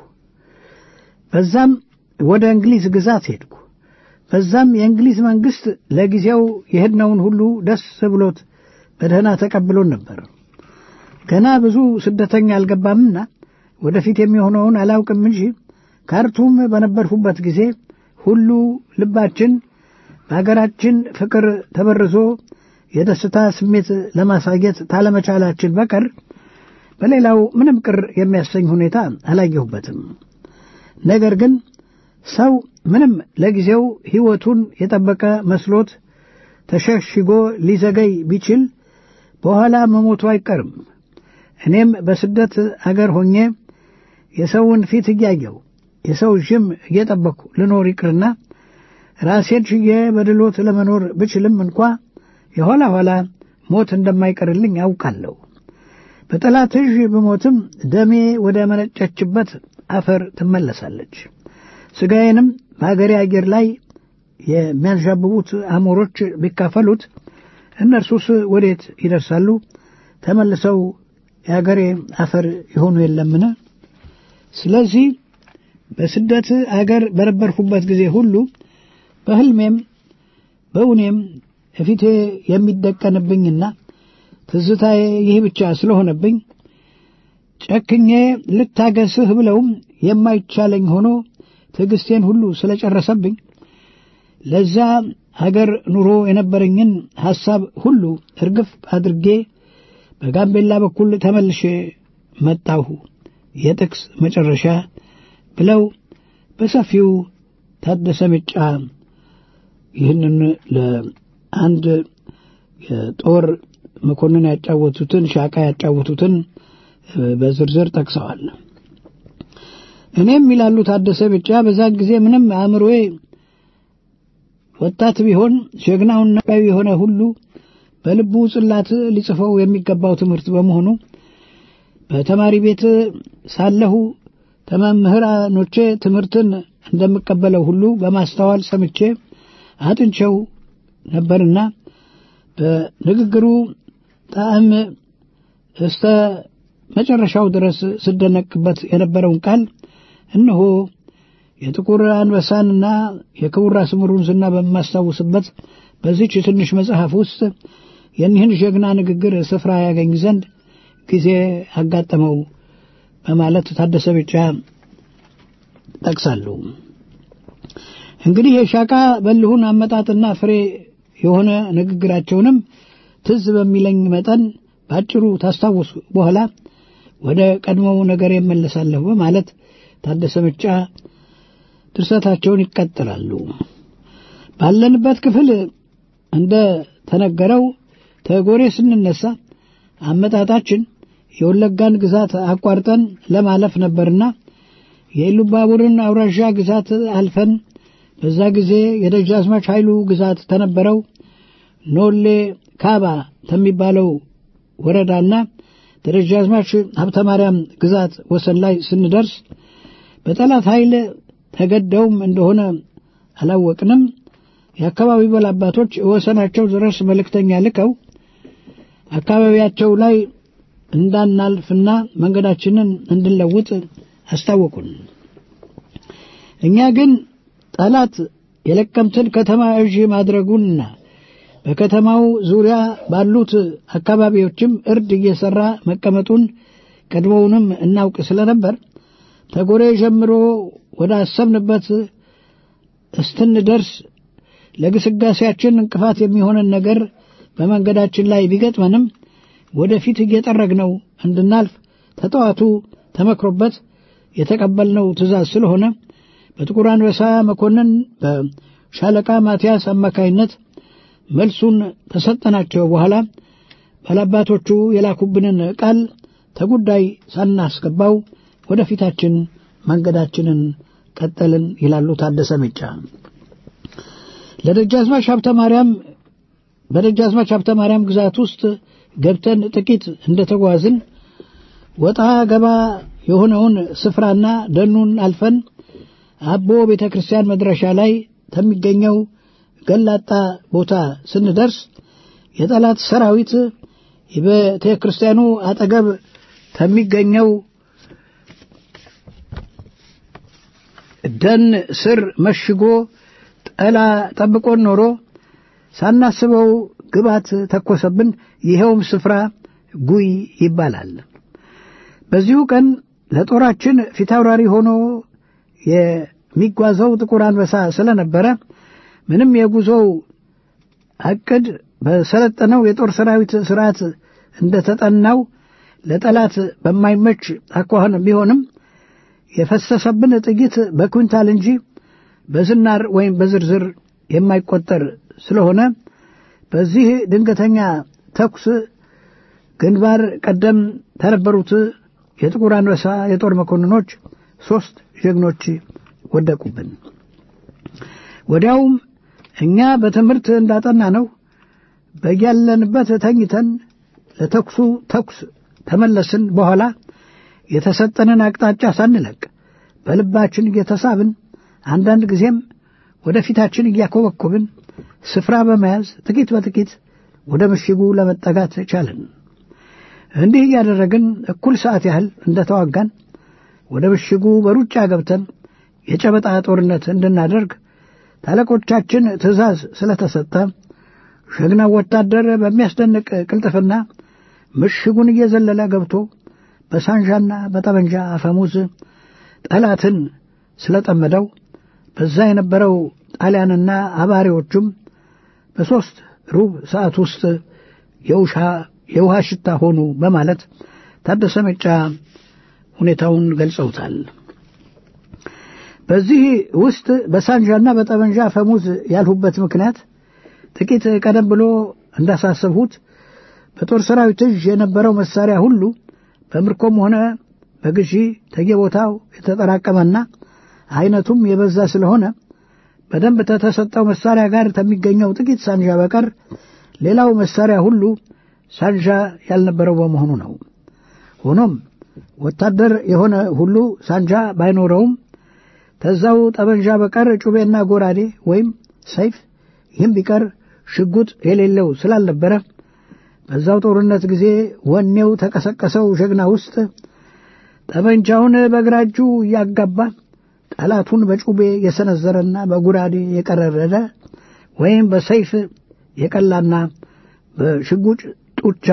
በዛም ወደ እንግሊዝ ግዛት ሄድኩ። በዛም የእንግሊዝ መንግሥት ለጊዜው የሄድነውን ሁሉ ደስ ብሎት በደህና ተቀብሎን ነበር። ገና ብዙ ስደተኛ አልገባምና ወደፊት የሚሆነውን አላውቅም እንጂ ካርቱም በነበርሁበት ጊዜ ሁሉ ልባችን በአገራችን ፍቅር ተበርዞ የደስታ ስሜት ለማሳየት ታለመቻላችን በቀር በሌላው ምንም ቅር የሚያሰኝ ሁኔታ አላየሁበትም። ነገር ግን ሰው ምንም ለጊዜው ሕይወቱን የጠበቀ መስሎት ተሸሽጎ ሊዘገይ ቢችል በኋላ መሞቱ አይቀርም። እኔም በስደት አገር ሆኜ የሰውን ፊት እያየው የሰው ዥም እየጠበቅኩ ልኖር ይቅርና ራሴን ችዬ በድሎት ለመኖር ብችልም እንኳ የኋላ ኋላ ሞት እንደማይቀርልኝ አውቃለሁ። በጠላት እዥ ብሞትም ደሜ ወደ መነጨችበት አፈር ትመለሳለች። ሥጋዬንም በአገሬ አየር ላይ የሚያንዣብቡት አሞሮች ቢካፈሉት እነርሱስ ወዴት ይደርሳሉ? ተመልሰው የአገሬ አፈር ይሆኑ የለምን? ስለዚህ በስደት አገር በነበርሁበት ጊዜ ሁሉ በሕልሜም በእውኔም እፊቴ የሚደቀንብኝና ትዝታዬ ይህ ብቻ ስለሆነብኝ ጨክኜ ልታገስህ ብለውም የማይቻለኝ ሆኖ ትዕግስቴን ሁሉ ስለጨረሰብኝ ለዛ አገር ኑሮ የነበረኝን ሐሳብ ሁሉ እርግፍ አድርጌ በጋምቤላ በኩል ተመልሼ መጣሁ። የጥቅስ መጨረሻ ብለው በሰፊው ታደሰ ሜጫ ይህንን ለአንድ የጦር መኮንን ያጫወቱትን ሻቃ ያጫወቱትን በዝርዝር ጠቅሰዋል። እኔም ይላሉ ታደሰ ሜጫ በዛን ጊዜ ምንም አእምሮዬ ወጣት ቢሆን ጀግናውና የሆነ ሁሉ በልቡ ጽላት ሊጽፈው የሚገባው ትምህርት በመሆኑ በተማሪ ቤት ሳለሁ ተመምህራኖቼ ትምህርትን እንደምቀበለው ሁሉ በማስተዋል ሰምቼ አጥንቸው ነበርና በንግግሩ ጣዕም እስተ መጨረሻው ድረስ ስደነቅበት የነበረውን ቃል እነሆ የጥቁር አንበሳንና የክቡር ራስ ምሩን ዝና በማስታውስበት በዚች ትንሽ መጽሐፍ ውስጥ የኒህን ጀግና ንግግር ስፍራ ያገኝ ዘንድ ጊዜ አጋጠመው በማለት ታደሰ ሜጫ ጠቅሳሉ። እንግዲህ የሻቃ በልሁን አመጣጥና ፍሬ የሆነ ንግግራቸውንም ትዝ በሚለኝ መጠን በአጭሩ ታስታውሱ በኋላ ወደ ቀድሞው ነገር የመለሳለሁ በማለት ታደሰ ሜጫ ድርሰታቸውን ይቀጥላሉ። ባለንበት ክፍል እንደ ተነገረው ተጎሬ ስንነሳ አመጣጣችን የወለጋን ግዛት አቋርጠን ለማለፍ ነበርና የኢሉባቡርን አውራዣ ግዛት አልፈን በዛ ጊዜ የደጃዝማች ኃይሉ ግዛት ተነበረው ኖሌ ካባ ከሚባለው ወረዳና ደጃዝማች ሀብተ ማርያም ግዛት ወሰን ላይ ስንደርስ በጠላት ኃይል ተገደውም እንደሆነ አላወቅንም። የአካባቢ ባላባቶች ወሰናቸው ድረስ መልእክተኛ ልከው አካባቢያቸው ላይ እንዳናልፍና መንገዳችንን እንድንለውጥ አስታወቁን። እኛ ግን ጠላት የለቀምትን ከተማ እዥ ማድረጉንና በከተማው ዙሪያ ባሉት አካባቢዎችም እርድ እየሠራ መቀመጡን ቀድሞውንም እናውቅ ስለነበር ተጎሬ ጀምሮ ወደ አሰብንበት እስትንደርስ ለግስጋሴያችን እንቅፋት የሚሆንን ነገር በመንገዳችን ላይ ቢገጥመንም ወደፊት እየጠረግነው እንድናልፍ ተጠዋቱ ተመክሮበት የተቀበልነው ትእዛዝ ስለሆነ በጥቁር አንበሳ መኮንን በሻለቃ ማቲያስ አማካይነት መልሱን ተሰጠናቸው በኋላ ባላባቶቹ የላኩብንን ቃል ተጉዳይ ሳናስገባው ወደፊታችን መንገዳችንን ቀጠልን ይላሉ ታደሰ ሚጫ። ለደጃዝማች ሀብተ ማርያም በደጃዝማች ሀብተ ማርያም ግዛት ውስጥ ገብተን ጥቂት እንደተጓዝን ወጣ ገባ የሆነውን ስፍራና ደኑን አልፈን አቦ ቤተ ክርስቲያን መድረሻ ላይ ከሚገኘው ገላጣ ቦታ ስንደርስ የጠላት ሰራዊት የቤተ ክርስቲያኑ አጠገብ ከሚገኘው ደን ስር መሽጎ ጠላ ጠብቆን ኖሮ ሳናስበው ግባት ተኮሰብን። ይኸውም ስፍራ ጉይ ይባላል። በዚሁ ቀን ለጦራችን ፊታውራሪ ሆኖ የሚጓዘው ጥቁር አንበሳ ስለነበረ ምንም የጉዞው ዕቅድ በሰለጠነው የጦር ሰራዊት ስርዓት እንደተጠናው ለጠላት በማይመች አኳኋን ቢሆንም የፈሰሰብን ጥይት በኩንታል እንጂ በዝናር ወይም በዝርዝር የማይቆጠር ስለሆነ በዚህ ድንገተኛ ተኩስ ግንባር ቀደም ተነበሩት የጥቁር አንበሳ የጦር መኮንኖች ሦስት ጀግኖች ወደቁብን። ወዲያውም እኛ በትምህርት እንዳጠና ነው በያለንበት ተኝተን ለተኩሱ ተኩስ ተመለስን። በኋላ የተሰጠንን አቅጣጫ ሳንለቅ በልባችን እየተሳብን አንዳንድ ጊዜም ወደፊታችን እያኮበኮብን ስፍራ በመያዝ ጥቂት በጥቂት ወደ ምሽጉ ለመጠጋት ቻልን። እንዲህ እያደረግን እኩል ሰዓት ያህል እንደተዋጋን ወደ ምሽጉ በሩጫ ገብተን የጨበጣ ጦርነት እንድናደርግ ታለቆቻችን ትእዛዝ ስለተሰጠ ጀግናው ወታደር በሚያስደንቅ ቅልጥፍና ምሽጉን እየዘለለ ገብቶ በሳንዣና በጠመንጃ አፈሙዝ ጠላትን ስለጠመደው በዛ የነበረው ጣሊያንና አባሪዎቹም በሦስት ሩብ ሰዓት ውስጥ የውሃ ሽታ ሆኑ በማለት ታደሰ መጫ ሁኔታውን ገልጸውታል። በዚህ ውስጥ በሳንዣና በጠመንጃ አፈሙዝ ያልሁበት ምክንያት ጥቂት ቀደም ብሎ እንዳሳሰብሁት በጦር ሰራዊት እጅ የነበረው መሳሪያ ሁሉ በምርኮም ሆነ በግዢ ተየቦታው የተጠራቀመና አይነቱም የበዛ ስለሆነ በደንብ ከተሰጠው መሳሪያ ጋር ከሚገኘው ጥቂት ሳንዣ በቀር ሌላው መሳሪያ ሁሉ ሳንዣ ያልነበረው በመሆኑ ነው። ሆኖም ወታደር የሆነ ሁሉ ሳንጃ ባይኖረውም ተዛው ጠመንጃ በቀር ጩቤና ጎራዴ ወይም ሰይፍ ይህም ቢቀር ሽጉጥ የሌለው ስላልነበረ በዛው ጦርነት ጊዜ ወኔው ተቀሰቀሰው ጀግና ውስጥ ጠመንጃውን በግራ እጁ እያጋባ ጠላቱን በጩቤ የሰነዘረና በጉራዴ የቀረረደ ወይም በሰይፍ የቀላና በሽጉጭ ጡቻ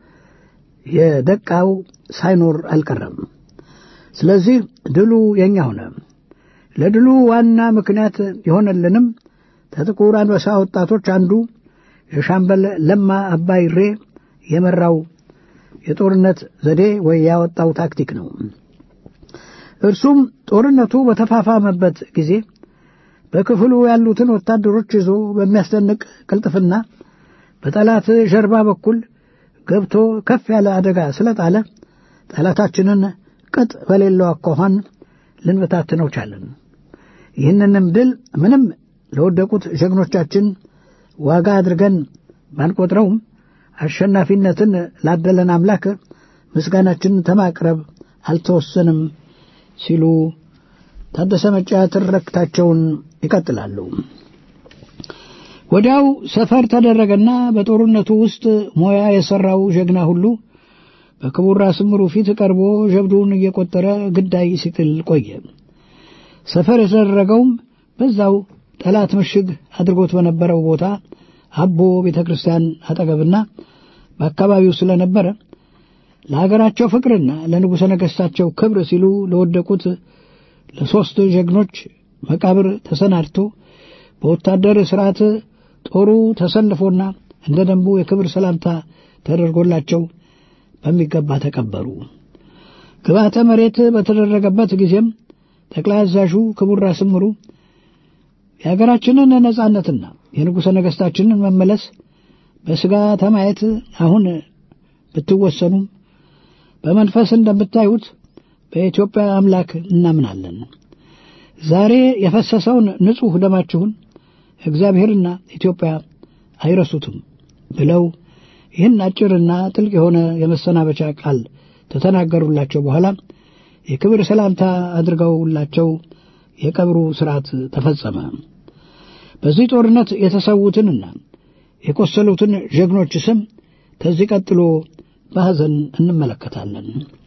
የደቃው ሳይኖር አልቀረም። ስለዚህ ድሉ የኛ ሆነ። ለድሉ ዋና ምክንያት የሆነልንም ከጥቁር አንበሳ ወጣቶች አንዱ የሻምበል ለማ አባይሬ የመራው የጦርነት ዘዴ ወይ ያወጣው ታክቲክ ነው። እርሱም ጦርነቱ በተፋፋመበት ጊዜ በክፍሉ ያሉትን ወታደሮች ይዞ በሚያስደንቅ ቅልጥፍና በጠላት ጀርባ በኩል ገብቶ ከፍ ያለ አደጋ ስለጣለ ጠላታችንን ቅጥ በሌለው አኳኋን ልንበታትነው ቻለን። ይህንንም ድል ምንም ለወደቁት ጀግኖቻችን ዋጋ አድርገን ባንቆጥረውም አሸናፊነትን ላደለን አምላክ ምስጋናችንን ተማቅረብ አልተወሰንም ሲሉ ታደሰ መጫ ትረክታቸውን ይቀጥላሉ። ወዲያው ሰፈር ተደረገና በጦርነቱ ውስጥ ሞያ የሠራው ጀግና ሁሉ በክቡር ራስ ምሩ ፊት ቀርቦ ጀብዱን እየቆጠረ ግዳይ ሲጥል ቆየ። ሰፈር የተደረገውም በዛው ጠላት ምሽግ አድርጎት በነበረው ቦታ አቦ ቤተ ክርስቲያን አጠገብና በአካባቢው ስለነበረ ለሀገራቸው ፍቅርና ለንጉሠ ነገሥታቸው ክብር ሲሉ ለወደቁት ለሦስት ጀግኖች መቃብር ተሰናድቶ በወታደር ሥርዓት ጦሩ ተሰልፎና እንደ ደንቡ የክብር ሰላምታ ተደርጎላቸው በሚገባ ተቀበሩ። ግብዓተ መሬት በተደረገበት ጊዜም ጠቅላይ አዛዡ ክቡር ራስ ምሩ የሀገራችንን ነጻነትና የንጉሠ ነገሥታችንን መመለስ በሥጋ ተማየት አሁን ብትወሰኑም በመንፈስ እንደምታዩት በኢትዮጵያ አምላክ እናምናለን። ዛሬ የፈሰሰውን ንጹሕ ደማችሁን እግዚአብሔርና ኢትዮጵያ አይረሱትም ብለው ይህን አጭርና ጥልቅ የሆነ የመሰናበቻ ቃል ተተናገሩላቸው በኋላ የክብር ሰላምታ አድርገውላቸው የቀብሩ ሥርዓት ተፈጸመ። በዚህ ጦርነት የተሰዉትንና የቆሰሉትን ጀግኖች ስም ከዚህ ቀጥሎ በሐዘን እንመለከታለን።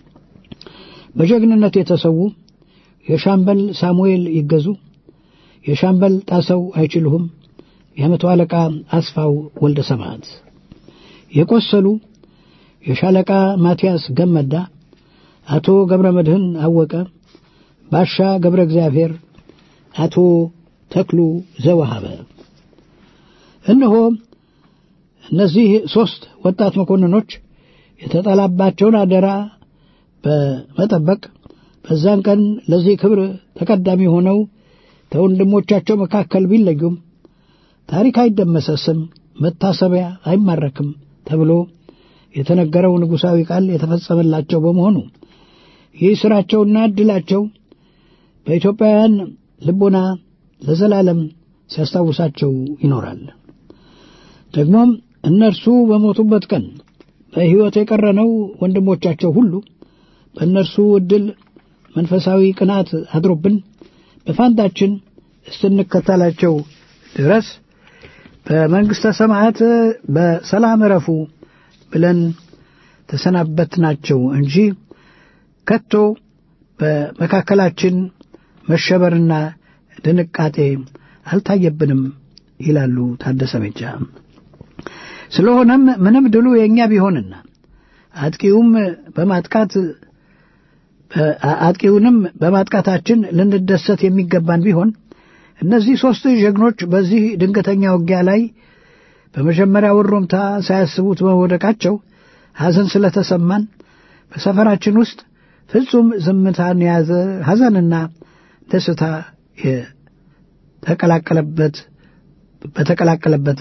በጀግንነት የተሰዉ የሻምበል ሳሙኤል ይገዙ፣ የሻምበል ጣሰው አይችልሁም፣ የመቶ አለቃ አስፋው ወልደ ሰማዕት የቆሰሉ የሻለቃ ማቲያስ ገመዳ፣ አቶ ገብረ መድህን አወቀ፣ ባሻ ገብረ እግዚአብሔር፣ አቶ ተክሉ ዘወሃበ። እነሆ እነዚህ ሦስት ወጣት መኮንኖች የተጣላባቸውን አደራ በመጠበቅ በዛን ቀን ለዚህ ክብር ተቀዳሚ ሆነው ከወንድሞቻቸው መካከል ቢለዩም ታሪክ አይደመሰስም፣ መታሰቢያ አይማረክም ተብሎ የተነገረው ንጉሣዊ ቃል የተፈጸመላቸው በመሆኑ ይህ ሥራቸውና ዕድላቸው በኢትዮጵያውያን ልቦና ለዘላለም ሲያስታውሳቸው ይኖራል። ደግሞም እነርሱ በሞቱበት ቀን በሕይወት የቀረነው ወንድሞቻቸው ሁሉ በእነርሱ ዕድል መንፈሳዊ ቅናት አድሮብን በፋንታችን እስክንከተላቸው ድረስ በመንግሥተ ሰማያት በሰላም እረፉ ብለን ተሰናበትናቸው እንጂ ከቶ በመካከላችን መሸበርና ድንቃጤ አልታየብንም ይላሉ ታደሰ ሜጫ። ስለሆነም ምንም ድሉ የእኛ ቢሆንና አጥቂውም በማጥቃት አጥቂውንም በማጥቃታችን ልንደሰት የሚገባን ቢሆን እነዚህ ሦስት ጀግኖች በዚህ ድንገተኛ ውጊያ ላይ በመጀመሪያ ወሮምታ ሳያስቡት በመውደቃቸው ሐዘን ስለተሰማን በሰፈራችን ውስጥ ፍጹም ዝምታን የያዘ ሐዘንና ደስታ የተቀላቀለበት በተቀላቀለበት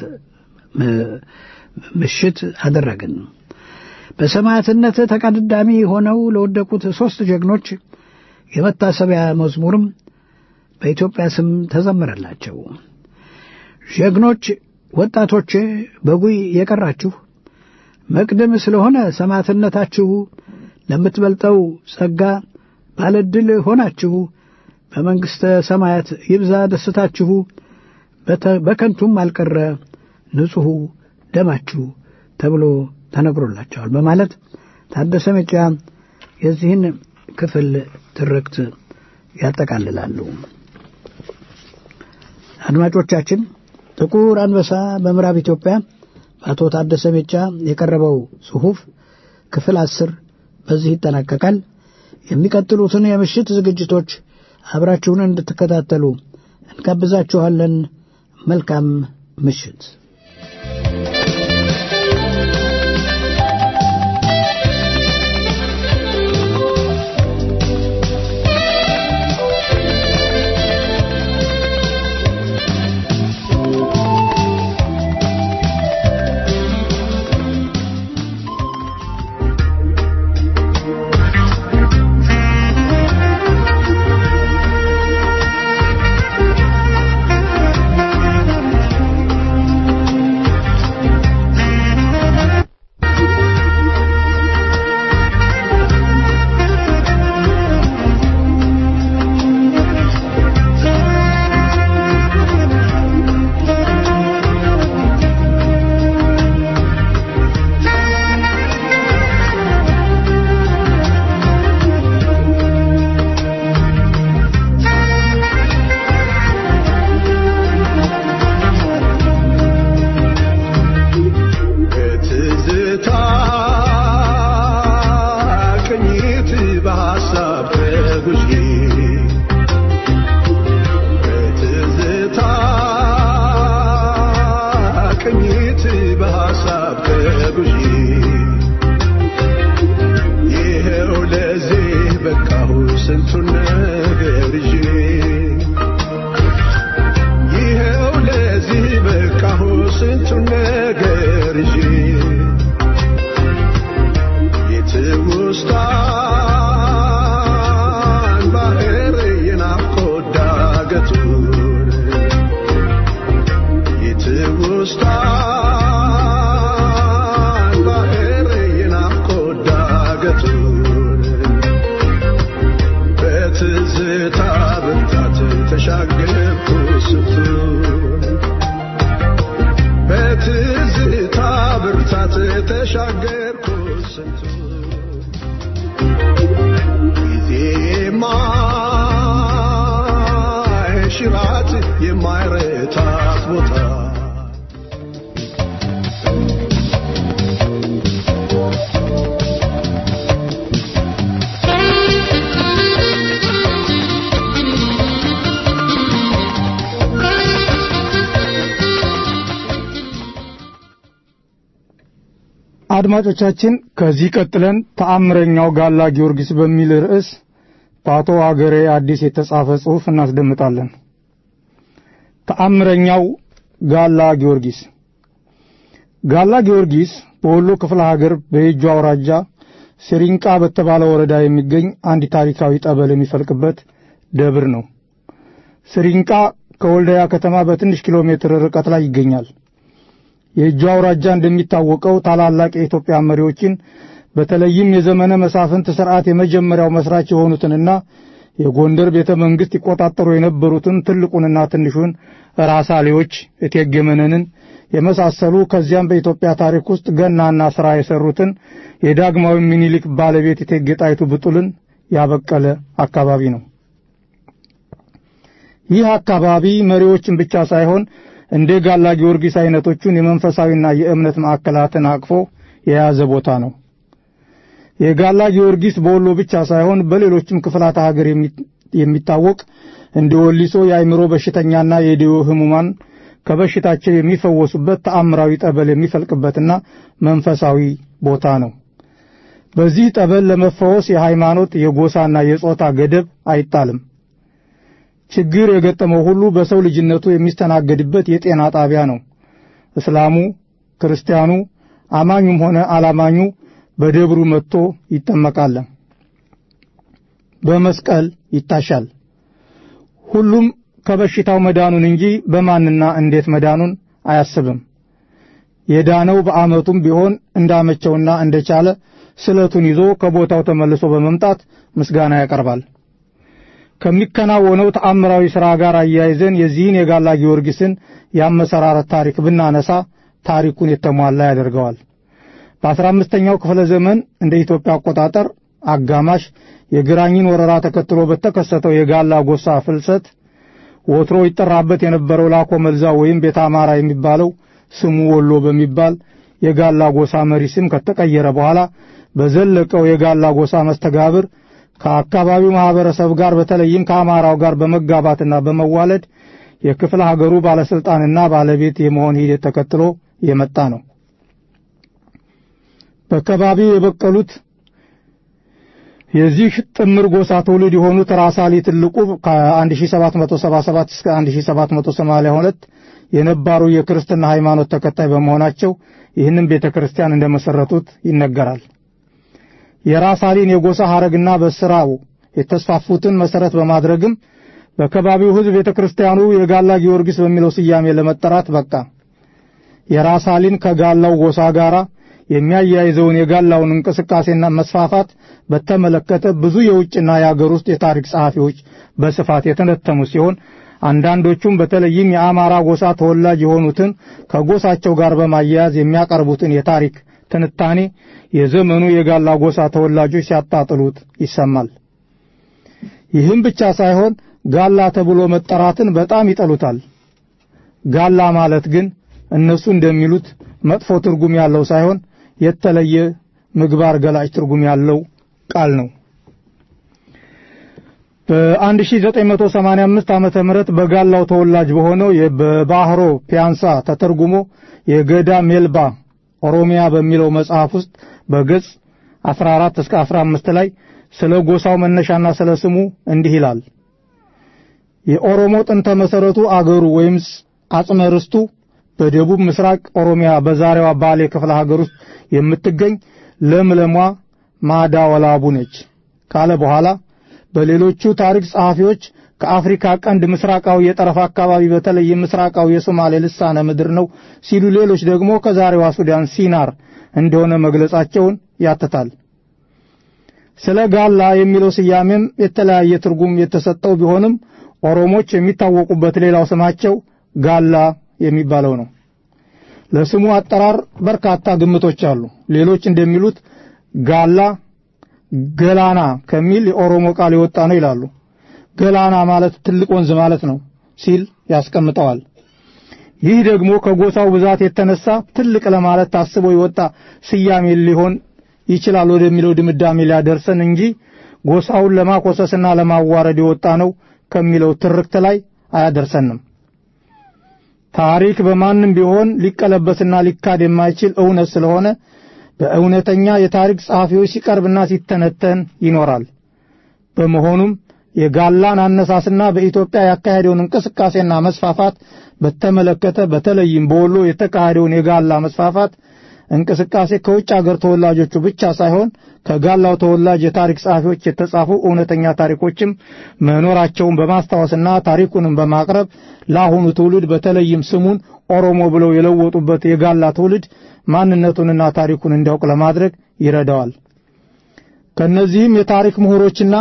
ምሽት አደረግን። በሰማዕትነት ተቀዳሚ ሆነው ለወደቁት ሦስት ጀግኖች የመታሰቢያ መዝሙርም በኢትዮጵያ ስም ተዘመረላቸው። ጀግኖች ወጣቶች በጉይ የቀራችሁ መቅደም ስለሆነ ሰማዕትነታችሁ ለምትበልጠው ጸጋ ባለድል ሆናችሁ በመንግሥተ ሰማያት ይብዛ ደስታችሁ፣ በከንቱም አልቀረ ንጹሑ ደማችሁ ተብሎ ተነግሮላቸዋል በማለት ታደሰ ሜጫ የዚህን ክፍል ትርክት ያጠቃልላሉ። አድማጮቻችን ጥቁር አንበሳ በምዕራብ ኢትዮጵያ በአቶ ታደሰ ሜጫ የቀረበው ጽሑፍ ክፍል አስር በዚህ ይጠናቀቃል። የሚቀጥሉትን የምሽት ዝግጅቶች አብራችሁን እንድትከታተሉ እንጋብዛችኋለን። መልካም ምሽት። Thank ሕይወት በሐሳብ ተጉዤ ይኸው ለዚህ በቃሁ ስንቱን ነገር ይዤ ይኸው ለዚህ በቃሁ ስንቱን ነገር ይዤ የትውስታን ባህር የናፍቆት ዳገቱን የትውስታን ባህር የናፍቆት ዳገቱን በትዝታ ብርታት ተሻገርኩ ስንቱን በትዝታ ብርታት ተሻገርኩ ስንቱን ጊዜ የማይሽራት የማይረታት ቦታ አድማጮቻችን ከዚህ ቀጥለን ተአምረኛው ጋላ ጊዮርጊስ በሚል ርዕስ በአቶ አገሬ አዲስ የተጻፈ ጽሑፍ እናስደምጣለን። ተአምረኛው ጋላ ጊዮርጊስ ጋላ ጊዮርጊስ በወሎ ክፍለ ሀገር በየጁ አውራጃ ሲሪንቃ በተባለ ወረዳ የሚገኝ አንድ ታሪካዊ ጠበል የሚፈልቅበት ደብር ነው። ሲሪንቃ ከወልዳያ ከተማ በትንሽ ኪሎ ሜትር ርቀት ላይ ይገኛል። የእጁ አውራጃ እንደሚታወቀው ታላላቅ የኢትዮጵያ መሪዎችን በተለይም የዘመነ መሳፍንት ስርዓት የመጀመሪያው መስራች የሆኑትንና የጎንደር ቤተ መንግሥት ይቆጣጠሩ የነበሩትን ትልቁንና ትንሹን ራሳሌዎች እቴጌ መነንን የመሳሰሉ ከዚያም በኢትዮጵያ ታሪክ ውስጥ ገናና ሥራ የሠሩትን የዳግማዊ ሚኒሊክ ባለቤት እቴጌ ጣይቱ ብጡልን ያበቀለ አካባቢ ነው። ይህ አካባቢ መሪዎችን ብቻ ሳይሆን እንደ ጋላ ጊዮርጊስ አይነቶቹን የመንፈሳዊና የእምነት ማዕከላትን አቅፎ የያዘ ቦታ ነው። የጋላ ጊዮርጊስ በወሎ ብቻ ሳይሆን በሌሎችም ክፍላተ ሀገር የሚታወቅ እንደ ወሊሶ የአእምሮ በሽተኛና የዲዮ ህሙማን ከበሽታቸው የሚፈወሱበት ተአምራዊ ጠበል የሚፈልቅበትና መንፈሳዊ ቦታ ነው። በዚህ ጠበል ለመፈወስ የሃይማኖት የጎሳና የጾታ ገደብ አይጣልም። ችግር የገጠመው ሁሉ በሰው ልጅነቱ የሚስተናገድበት የጤና ጣቢያ ነው። እስላሙ፣ ክርስቲያኑ፣ አማኙም ሆነ አላማኙ በደብሩ መጥቶ ይጠመቃል፣ በመስቀል ይታሻል። ሁሉም ከበሽታው መዳኑን እንጂ በማንና እንዴት መዳኑን አያስብም። የዳነው በዓመቱም ቢሆን እንዳመቸውና እንደቻለ ስለቱን ይዞ ከቦታው ተመልሶ በመምጣት ምስጋና ያቀርባል። ከሚከናወነው ተአምራዊ ሥራ ጋር አያይዘን የዚህን የጋላ ጊዮርጊስን የአመሰራረት ታሪክ ብናነሳ ታሪኩን የተሟላ ያደርገዋል። በአስራ አምስተኛው ክፍለ ዘመን እንደ ኢትዮጵያ አቆጣጠር አጋማሽ የግራኝን ወረራ ተከትሎ በተከሰተው የጋላ ጎሳ ፍልሰት ወትሮ ይጠራበት የነበረው ላኮ መልዛ ወይም ቤተ አማራ የሚባለው ስሙ ወሎ በሚባል የጋላ ጎሳ መሪ ስም ከተቀየረ በኋላ በዘለቀው የጋላ ጎሳ መስተጋብር ከአካባቢው ማህበረሰብ ጋር በተለይም ከአማራው ጋር በመጋባትና በመዋለድ የክፍለ ሀገሩ ባለስልጣንና ባለቤት የመሆን ሂደት ተከትሎ የመጣ ነው። በከባቢው የበቀሉት የዚህ ጥምር ጎሳ ትውልድ የሆኑት ራሳሊ ትልቁ ከ1777 እስከ 1782 የነባሩ የክርስትና ሃይማኖት ተከታይ በመሆናቸው ይህንን ቤተ ክርስቲያን እንደመሰረቱት ይነገራል። የራሳሊን የጎሳ ሐረግና በስራው የተስፋፉትን መሰረት በማድረግም በከባቢው ሕዝብ ቤተ ክርስቲያኑ የጋላ ጊዮርጊስ በሚለው ስያሜ ለመጠራት በቃ። የራሳሊን ከጋላው ጎሳ ጋር የሚያያይዘውን የጋላውን እንቅስቃሴና መስፋፋት በተመለከተ ብዙ የውጭና የአገር ውስጥ የታሪክ ጸሐፊዎች በስፋት የተነተሙ ሲሆን አንዳንዶቹም በተለይም የአማራ ጎሳ ተወላጅ የሆኑትን ከጎሳቸው ጋር በማያያዝ የሚያቀርቡትን የታሪክ ትንታኔ የዘመኑ የጋላ ጎሳ ተወላጆች ሲያጣጥሉት ይሰማል። ይህም ብቻ ሳይሆን ጋላ ተብሎ መጠራትን በጣም ይጠሉታል። ጋላ ማለት ግን እነሱ እንደሚሉት መጥፎ ትርጉም ያለው ሳይሆን የተለየ ምግባር ገላጭ ትርጉም ያለው ቃል ነው። በ1985 ዓመተ ምህረት በጋላው ተወላጅ በሆነው በባህሮ ፒያንሳ ተተርጉሞ የገዳ ሜልባ ኦሮሚያ በሚለው መጽሐፍ ውስጥ በገጽ 14 እስከ 15 ላይ ስለ ጎሳው መነሻና ስለ ስሙ እንዲህ ይላል። የኦሮሞ ጥንተ መሰረቱ አገሩ ወይም አጽመ ርስቱ በደቡብ ምስራቅ ኦሮሚያ በዛሬዋ ባሌ ክፍለ ሀገር ውስጥ የምትገኝ ለምለሟ ማዳ ወላቡ ነች ካለ በኋላ በሌሎቹ ታሪክ ጸሐፊዎች ከአፍሪካ ቀንድ ምስራቃዊ የጠረፍ አካባቢ በተለይ ምስራቃዊ የሶማሌ ልሳነ ምድር ነው ሲሉ፣ ሌሎች ደግሞ ከዛሬዋ ሱዳን ሲናር እንደሆነ መግለጻቸውን ያትታል። ስለ ጋላ የሚለው ስያሜም የተለያየ ትርጉም የተሰጠው ቢሆንም ኦሮሞች የሚታወቁበት ሌላው ስማቸው ጋላ የሚባለው ነው። ለስሙ አጠራር በርካታ ግምቶች አሉ። ሌሎች እንደሚሉት ጋላ ገላና ከሚል የኦሮሞ ቃል የወጣ ነው ይላሉ። ገላና ማለት ትልቅ ወንዝ ማለት ነው ሲል ያስቀምጠዋል። ይህ ደግሞ ከጎሳው ብዛት የተነሳ ትልቅ ለማለት ታስቦ የወጣ ስያሜ ሊሆን ይችላል ወደሚለው ድምዳሜ ሊያደርሰን እንጂ ጎሳውን ለማኮሰስና ለማዋረድ የወጣ ነው ከሚለው ትርክት ላይ አያደርሰንም። ታሪክ በማንም ቢሆን ሊቀለበስና ሊካድ የማይችል እውነት ስለሆነ በእውነተኛ የታሪክ ጸሐፊዎች ሲቀርብና ሲተነተን ይኖራል። በመሆኑም የጋላን አነሳስና በኢትዮጵያ ያካሄደውን እንቅስቃሴና መስፋፋት በተመለከተ በተለይም በወሎ የተካሄደውን የጋላ መስፋፋት እንቅስቃሴ ከውጭ አገር ተወላጆቹ ብቻ ሳይሆን ከጋላው ተወላጅ የታሪክ ጸሐፊዎች የተጻፉ እውነተኛ ታሪኮችም መኖራቸውን በማስታወስና ታሪኩንም በማቅረብ ለአሁኑ ትውልድ በተለይም ስሙን ኦሮሞ ብለው የለወጡበት የጋላ ትውልድ ማንነቱንና ታሪኩን እንዲያውቅ ለማድረግ ይረዳዋል። ከነዚህም የታሪክ ምሁሮችና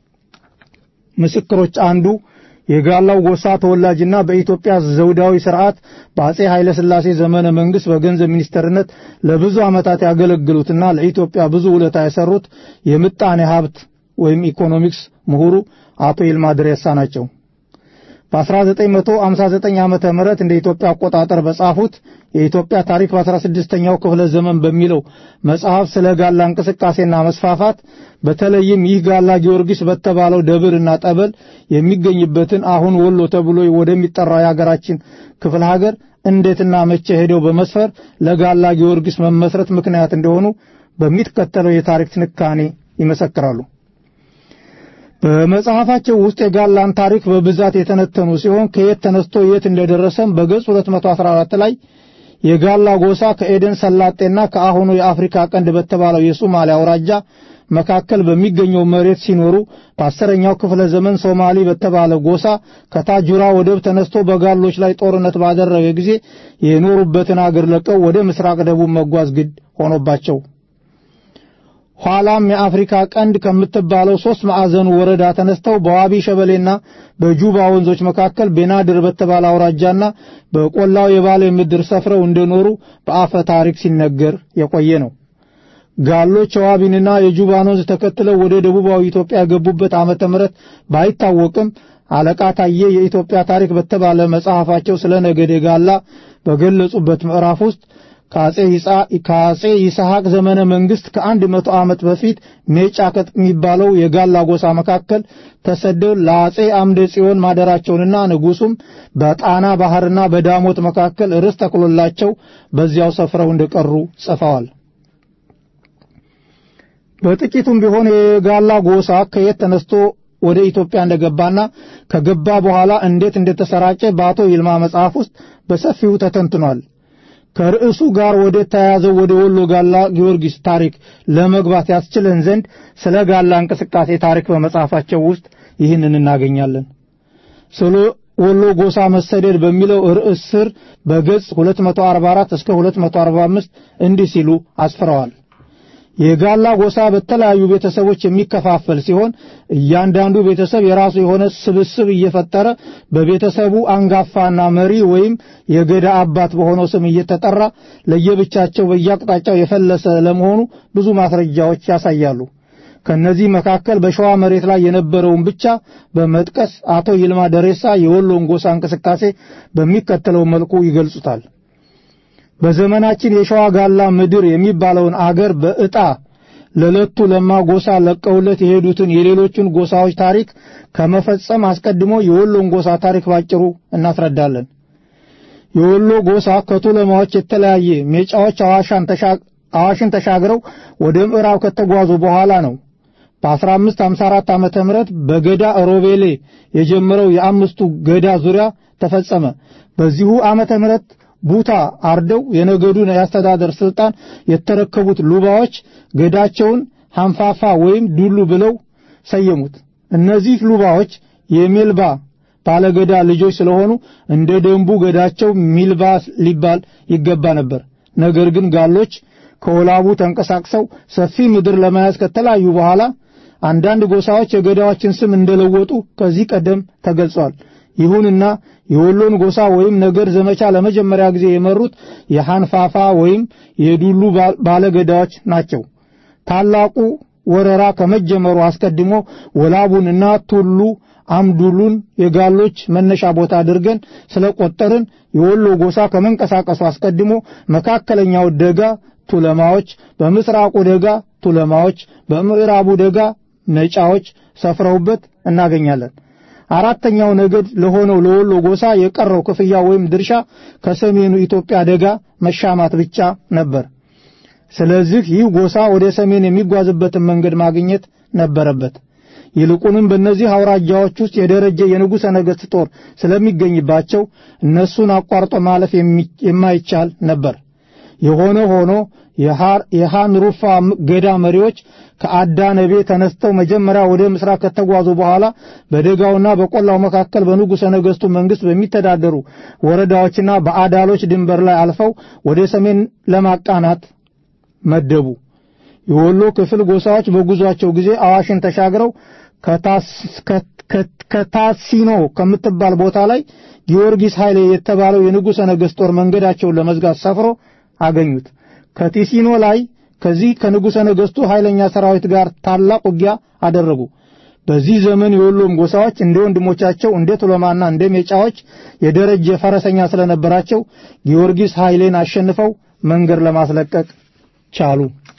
ምስክሮች አንዱ የጋላው ጎሳ ተወላጅና በኢትዮጵያ ዘውዳዊ ስርዓት በአጼ ኃይለ ሥላሴ ዘመነ መንግስት በገንዘብ ሚኒስተርነት ለብዙ ዓመታት ያገለግሉትና ለኢትዮጵያ ብዙ ውለታ የሰሩት የምጣኔ ሀብት ወይም ኢኮኖሚክስ ምሁሩ አቶ ይልማ ድሬሳ ናቸው። በ1959 ዓመተ ምህረት እንደ ኢትዮጵያ አቆጣጠር በጻፉት የኢትዮጵያ ታሪክ በ16ኛው ክፍለ ዘመን በሚለው መጽሐፍ ስለ ጋላ እንቅስቃሴና መስፋፋት በተለይም ይህ ጋላ ጊዮርጊስ በተባለው ደብርና ጠበል የሚገኝበትን አሁን ወሎ ተብሎ ወደሚጠራው የሀገራችን ክፍለ ሀገር እንዴትና መቼ ሄደው በመስፈር ለጋላ ጊዮርጊስ መመስረት ምክንያት እንደሆኑ በሚከተለው የታሪክ ትንታኔ ይመሰክራሉ። በመጽሐፋቸው ውስጥ የጋላን ታሪክ በብዛት የተነተኑ ሲሆን ከየት ተነስቶ የት እንደደረሰም በገጽ 214 ላይ የጋላ ጎሳ ከኤደን ሰላጤና ከአሁኑ የአፍሪካ ቀንድ በተባለው የሶማሊያ አውራጃ መካከል በሚገኘው መሬት ሲኖሩ በአስረኛው ክፍለ ዘመን ሶማሊ በተባለ ጎሳ ከታጁራ ወደብ ተነስቶ በጋሎች ላይ ጦርነት ባደረገ ጊዜ የኖሩበትን አገር ለቀው ወደ ምስራቅ ደቡብ መጓዝ ግድ ሆኖባቸው ኋላም የአፍሪካ ቀንድ ከምትባለው ሶስት ማዕዘኑ ወረዳ ተነስተው በዋቢ ሸበሌና በጁባ ወንዞች መካከል ቤናድር በተባለ አውራጃና በቆላው የባሌ ምድር ሰፍረው እንደኖሩ በአፈ ታሪክ ሲነገር የቆየ ነው። ጋሎች የዋቢንና የጁባን ወንዝ ተከትለው ወደ ደቡባዊ ኢትዮጵያ የገቡበት ዓመተ ምሕረት ባይታወቅም አለቃ ታዬ የኢትዮጵያ ታሪክ በተባለ መጽሐፋቸው ስለ ነገደ ጋላ በገለጹበት ምዕራፍ ውስጥ ከአጼ ይስሐቅ ዘመነ መንግስት ከአንድ መቶ ዓመት በፊት ሜጫ ከሚባለው የጋላ ጎሳ መካከል ተሰደው ለአጼ አምደ ጽዮን ማደራቸውንና ንጉሱም በጣና ባህርና በዳሞት መካከል ርስት ተክሎላቸው በዚያው ሰፍረው እንደቀሩ ጽፈዋል። በጥቂቱም ቢሆን የጋላ ጎሳ ከየት ተነስቶ ወደ ኢትዮጵያ እንደገባና ከገባ በኋላ እንዴት እንደተሰራጨ በአቶ ይልማ መጽሐፍ ውስጥ በሰፊው ተተንትኗል። ከርዕሱ ጋር ወደ ተያያዘው ወደ ወሎ ጋላ ጊዮርጊስ ታሪክ ለመግባት ያስችለን ዘንድ ስለ ጋላ እንቅስቃሴ ታሪክ በመጽሐፋቸው ውስጥ ይህንን እናገኛለን። ስለ ወሎ ጎሳ መሰደድ በሚለው ርዕስ ስር በገጽ 244 እስከ 245 እንዲህ ሲሉ አስፍረዋል። የጋላ ጎሳ በተለያዩ ቤተሰቦች የሚከፋፈል ሲሆን እያንዳንዱ ቤተሰብ የራሱ የሆነ ስብስብ እየፈጠረ በቤተሰቡ አንጋፋና መሪ ወይም የገዳ አባት በሆነው ስም እየተጠራ ለየብቻቸው በየአቅጣጫው የፈለሰ ለመሆኑ ብዙ ማስረጃዎች ያሳያሉ። ከነዚህ መካከል በሸዋ መሬት ላይ የነበረውን ብቻ በመጥቀስ አቶ ይልማ ደሬሳ የወሎን ጎሳ እንቅስቃሴ በሚከተለው መልኩ ይገልጹታል። በዘመናችን የሸዋ ጋላ ምድር የሚባለውን አገር በዕጣ ለለቱ ለማ ጎሳ ለቀውለት የሄዱትን የሌሎቹን ጎሳዎች ታሪክ ከመፈጸም አስቀድሞ የወሎን ጎሳ ታሪክ ባጭሩ እናስረዳለን። የወሎ ጎሳ ከቱለማዎች የተለያየ ሜጫዎች አዋሽን ተሻግረው ወደ ምዕራብ ከተጓዙ በኋላ ነው በ1554 ዓመተ ምህረት በገዳ ሮቤሌ የጀመረው የአምስቱ ገዳ ዙሪያ ተፈጸመ። በዚሁ ዓመተ ምህረት ቡታ አርደው የነገዱን የአስተዳደር ስልጣን የተረከቡት ሉባዎች ገዳቸውን ሐንፋፋ ወይም ዱሉ ብለው ሰየሙት። እነዚህ ሉባዎች የሜልባ ባለገዳ ልጆች ስለሆኑ እንደ ደንቡ ገዳቸው ሚልባ ሊባል ይገባ ነበር። ነገር ግን ጋሎች ከወላቡ ተንቀሳቅሰው ሰፊ ምድር ለመያዝ ከተለያዩ በኋላ አንዳንድ ጎሳዎች የገዳዎችን ስም እንደለወጡ ከዚህ ቀደም ተገልጿል። ይሁንና የወሎን ጎሳ ወይም ነገድ ዘመቻ ለመጀመሪያ ጊዜ የመሩት የሐንፋፋ ወይም የዱሉ ባለገዳዎች ናቸው። ታላቁ ወረራ ከመጀመሩ አስቀድሞ ወላቡንና ቱሉ አምዱሉን የጋሎች መነሻ ቦታ አድርገን ስለቆጠርን የወሎ ጎሳ ከመንቀሳቀሱ አስቀድሞ መካከለኛው ደጋ ቱለማዎች፣ በምስራቁ ደጋ ቱለማዎች፣ በምዕራቡ ደጋ ነጫዎች ሰፍረውበት እናገኛለን። አራተኛው ነገድ ለሆነው ለወሎ ጎሳ የቀረው ክፍያ ወይም ድርሻ ከሰሜኑ ኢትዮጵያ ደጋ መሻማት ብቻ ነበር። ስለዚህ ይህ ጎሳ ወደ ሰሜን የሚጓዝበትን መንገድ ማግኘት ነበረበት። ይልቁንም በእነዚህ አውራጃዎች ውስጥ የደረጀ የንጉሠ ነገሥት ጦር ስለሚገኝባቸው እነሱን አቋርጦ ማለፍ የማይቻል ነበር። የሆነ ሆኖ የሃንሩፋ ገዳ መሪዎች ከአዳ ነቤ ተነስተው መጀመሪያ ወደ ምስራቅ ከተጓዙ በኋላ በደጋውና በቆላው መካከል በንጉሠ ነገሥቱ መንግሥት በሚተዳደሩ ወረዳዎችና በአዳሎች ድንበር ላይ አልፈው ወደ ሰሜን ለማቃናት መደቡ። የወሎ ክፍል ጎሳዎች በጉዟቸው ጊዜ አዋሽን ተሻግረው ከታሲኖ ከምትባል ቦታ ላይ ጊዮርጊስ ኃይሌ የተባለው የንጉሠ ነገሥት ጦር መንገዳቸውን ለመዝጋት ሰፍሮ አገኙት። ከቲሲኖ ላይ ከዚህ ከንጉሠ ነገሥቱ ኃይለኛ ሰራዊት ጋር ታላቅ ውጊያ አደረጉ። በዚህ ዘመን የወሎም ጎሳዎች እንደ ወንድሞቻቸው እንደ ቱለማና እንደ ሜጫዎች የደረጀ ፈረሰኛ ስለነበራቸው ጊዮርጊስ ኃይሌን አሸንፈው መንገድ ለማስለቀቅ ቻሉ።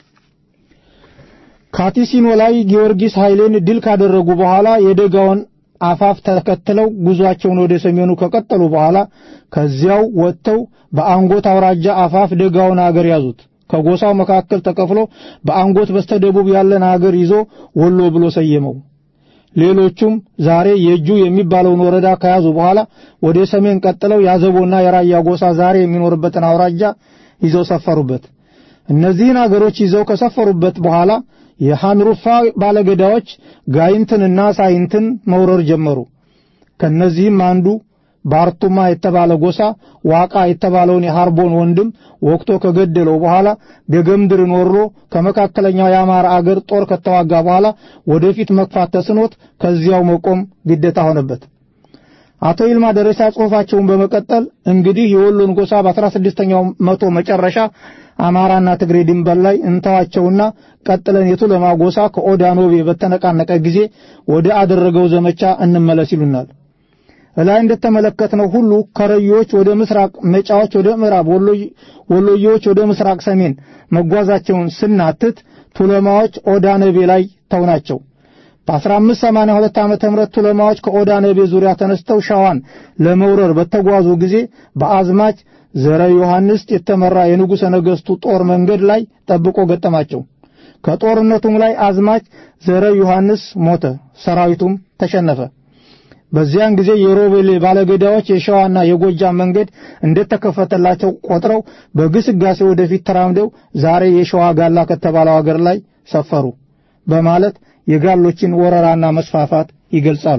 ካቲሲኖ ላይ ጊዮርጊስ ኃይሌን ድል ካደረጉ በኋላ የደጋውን አፋፍ ተከትለው ጉዟቸውን ወደ ሰሜኑ ከቀጠሉ በኋላ ከዚያው ወጥተው በአንጎት አውራጃ አፋፍ ደጋውን አገር ያዙት። ከጎሳው መካከል ተከፍሎ በአንጎት በስተደቡብ ያለን አገር ይዞ ወሎ ብሎ ሰየመው። ሌሎቹም ዛሬ የእጁ የሚባለውን ወረዳ ከያዙ በኋላ ወደ ሰሜን ቀጥለው ያዘቦና የራያ ጎሳ ዛሬ የሚኖርበትን አውራጃ ይዘው ሰፈሩበት። እነዚህን አገሮች ይዘው ከሰፈሩበት በኋላ የሐንሩፋ ባለገዳዎች ጋይንትንና ሳይንትን መውረር ጀመሩ። ከነዚህም አንዱ ባርቱማ የተባለ ጎሳ ዋቃ የተባለውን የሐርቦን ወንድም ወቅቶ ከገደለው በኋላ ደገምድርን ወሮ ከመካከለኛው የአማራ አገር ጦር ከተዋጋ በኋላ ወደፊት መግፋት ተስኖት ከዚያው መቆም ግዴታ ሆነበት። አቶ ይልማ ደረሳ ጽሑፋቸውን በመቀጠል እንግዲህ የወሎን ጎሳ በአስራ ስድስተኛው መቶ መጨረሻ አማራና ትግሬ ድንበር ላይ እንተዋቸውና ቀጥለን የቱለማ ጎሳ ከኦዳኖቤ በተነቃነቀ ጊዜ ወደ አደረገው ዘመቻ እንመለስ ይሉናል። እላይ እንደተመለከትነው ሁሉ ከረዮች ወደ ምስራቅ፣ መጫዎች ወደ ምዕራብ፣ ወሎዮች ወደ ምስራቅ ሰሜን መጓዛቸውን ስናትት ቱለማዎች ኦዳነቤ ላይ ተውናቸው። በ1582 ዓመተ ምህረት ቱለማዎች ከኦዳነቤ ዙሪያ ተነስተው ሸዋን ለመውረር በተጓዙ ጊዜ በአዝማች ዘረ ዮሐንስ የተመራ የንጉሠ ነገሥቱ ጦር መንገድ ላይ ጠብቆ ገጠማቸው። ከጦርነቱም ላይ አዝማች ዘረ ዮሐንስ ሞተ፣ ሰራዊቱም ተሸነፈ። በዚያን ጊዜ የሮቤሌ ባለገዳዎች የሸዋና የጎጃም መንገድ እንደተከፈተላቸው ቆጥረው በግስጋሴ ወደፊት ተራምደው ዛሬ የሸዋ ጋላ ከተባለው አገር ላይ ሰፈሩ በማለት የጋሎችን ወረራና መስፋፋት ይገልጻሉ።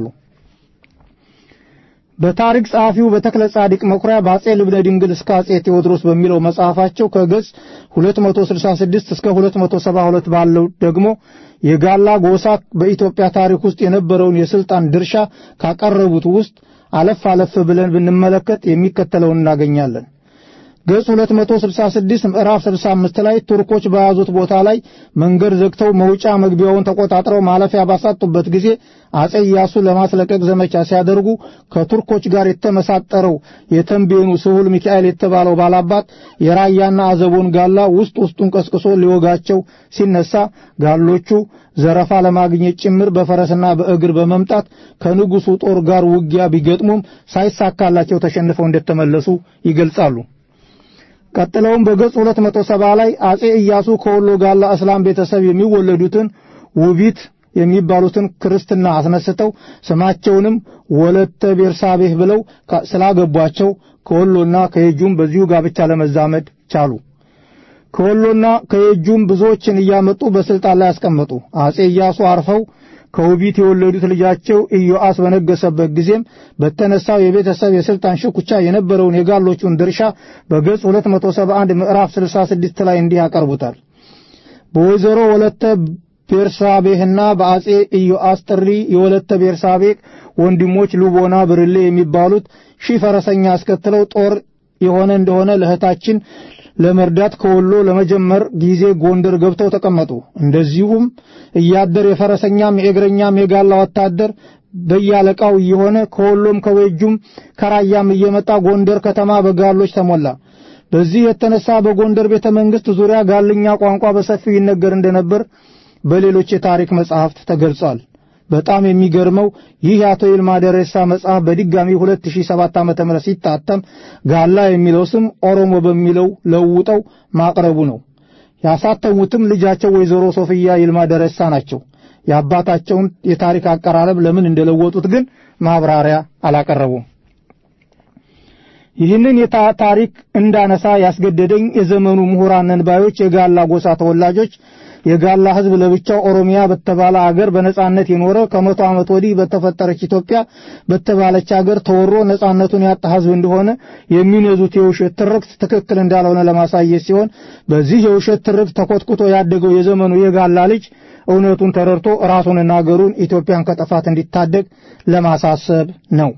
በታሪክ ጸሐፊው በተክለ ጻዲቅ መኩሪያ በአጼ ልብነ ድንግል እስከ አጼ ቴዎድሮስ በሚለው መጽሐፋቸው ከገጽ 266 እስከ 272 ባለው ደግሞ የጋላ ጎሳ በኢትዮጵያ ታሪክ ውስጥ የነበረውን የስልጣን ድርሻ ካቀረቡት ውስጥ አለፍ አለፍ ብለን ብንመለከት የሚከተለውን እናገኛለን። ገጽ 266 ምዕራፍ 65 ላይ ቱርኮች በያዙት ቦታ ላይ መንገድ ዘግተው መውጫ መግቢያውን ተቆጣጥረው ማለፊያ ባሳጡበት ጊዜ አጼ ኢያሱ ለማስለቀቅ ዘመቻ ሲያደርጉ ከቱርኮች ጋር የተመሳጠረው የተንቤኑ ስሁል ሚካኤል የተባለው ባላባት የራያና አዘቦን ጋላ ውስጥ ውስጡን ቀስቅሶ ሊወጋቸው ሲነሳ ጋሎቹ ዘረፋ ለማግኘት ጭምር በፈረስና በእግር በመምጣት ከንጉሱ ጦር ጋር ውጊያ ቢገጥሙም ሳይሳካላቸው ተሸንፈው እንደተመለሱ ይገልጻሉ። ቀጥለውም በገጽ 270 ላይ አጼ ኢያሱ ከወሎ ጋላ እስላም ቤተሰብ የሚወለዱትን ውቢት የሚባሉትን ክርስትና አስነስተው ስማቸውንም ወለተ ቤርሳቤህ ብለው ስላገቧቸው ከወሎና ከየጁም በዚሁ ጋብቻ ለመዛመድ ቻሉ። ከወሎና ከየጁም ብዙዎችን እያመጡ በስልጣን ላይ ያስቀመጡ። አጼ ኢያሱ አርፈው ከውቢት የወለዱት ልጃቸው ኢዮአስ በነገሰበት ጊዜም በተነሳው የቤተሰብ የስልጣን ሽኩቻ የነበረውን የጋሎቹን ድርሻ በገጽ 271 ምዕራፍ 66 ላይ እንዲህ ያቀርቡታል። በወይዘሮ ወለተ ቤርሳቤህና በአጼ ኢዮአስ ጥሪ የወለተ ቤርሳቤህ ወንድሞች ሉቦና ብርሌ የሚባሉት ሺህ ፈረሰኛ አስከትለው ጦር የሆነ እንደሆነ ለእህታችን ለመርዳት ከወሎ ለመጀመር ጊዜ ጎንደር ገብተው ተቀመጡ። እንደዚሁም እያደር የፈረሰኛም የእግረኛም የጋላ ወታደር በያለቃው እየሆነ ከወሎም ከወጁም ከራያም እየመጣ ጎንደር ከተማ በጋሎች ተሞላ። በዚህ የተነሳ በጎንደር ቤተ መንግሥት ዙሪያ ጋልኛ ቋንቋ በሰፊው ይነገር እንደነበር በሌሎች የታሪክ መጻሕፍት ተገልጿል። በጣም የሚገርመው ይህ የአቶ ይልማ ደሬሳ መጽሐፍ በድጋሚ 2007 ዓመተ ምህረት ሲታተም ጋላ የሚለው ስም ኦሮሞ በሚለው ለውጠው ማቅረቡ ነው። ያሳተሙትም ልጃቸው ወይዘሮ ሶፍያ ይልማ ደሬሳ ናቸው። የአባታቸውን የታሪክ አቀራረብ ለምን እንደለወጡት ግን ማብራሪያ አላቀረቡም። ይህንን ታሪክ እንዳነሳ ያስገደደኝ የዘመኑ ምሁራን ነንባዮች የጋላ ጎሳ ተወላጆች የጋላ ሕዝብ ለብቻው ኦሮሚያ በተባለ አገር በነጻነት የኖረ ከመቶ ዓመት ወዲህ በተፈጠረች ኢትዮጵያ በተባለች አገር ተወሮ ነጻነቱን ያጣ ሕዝብ እንደሆነ የሚነዙት የውሸት ትርክት ትክክል እንዳልሆነ ለማሳየት ሲሆን በዚህ የውሸት ትርክት ተኮትኩቶ ያደገው የዘመኑ የጋላ ልጅ እውነቱን ተረድቶ ራሱንና አገሩን ኢትዮጵያን ከጥፋት እንዲታደግ ለማሳሰብ ነው።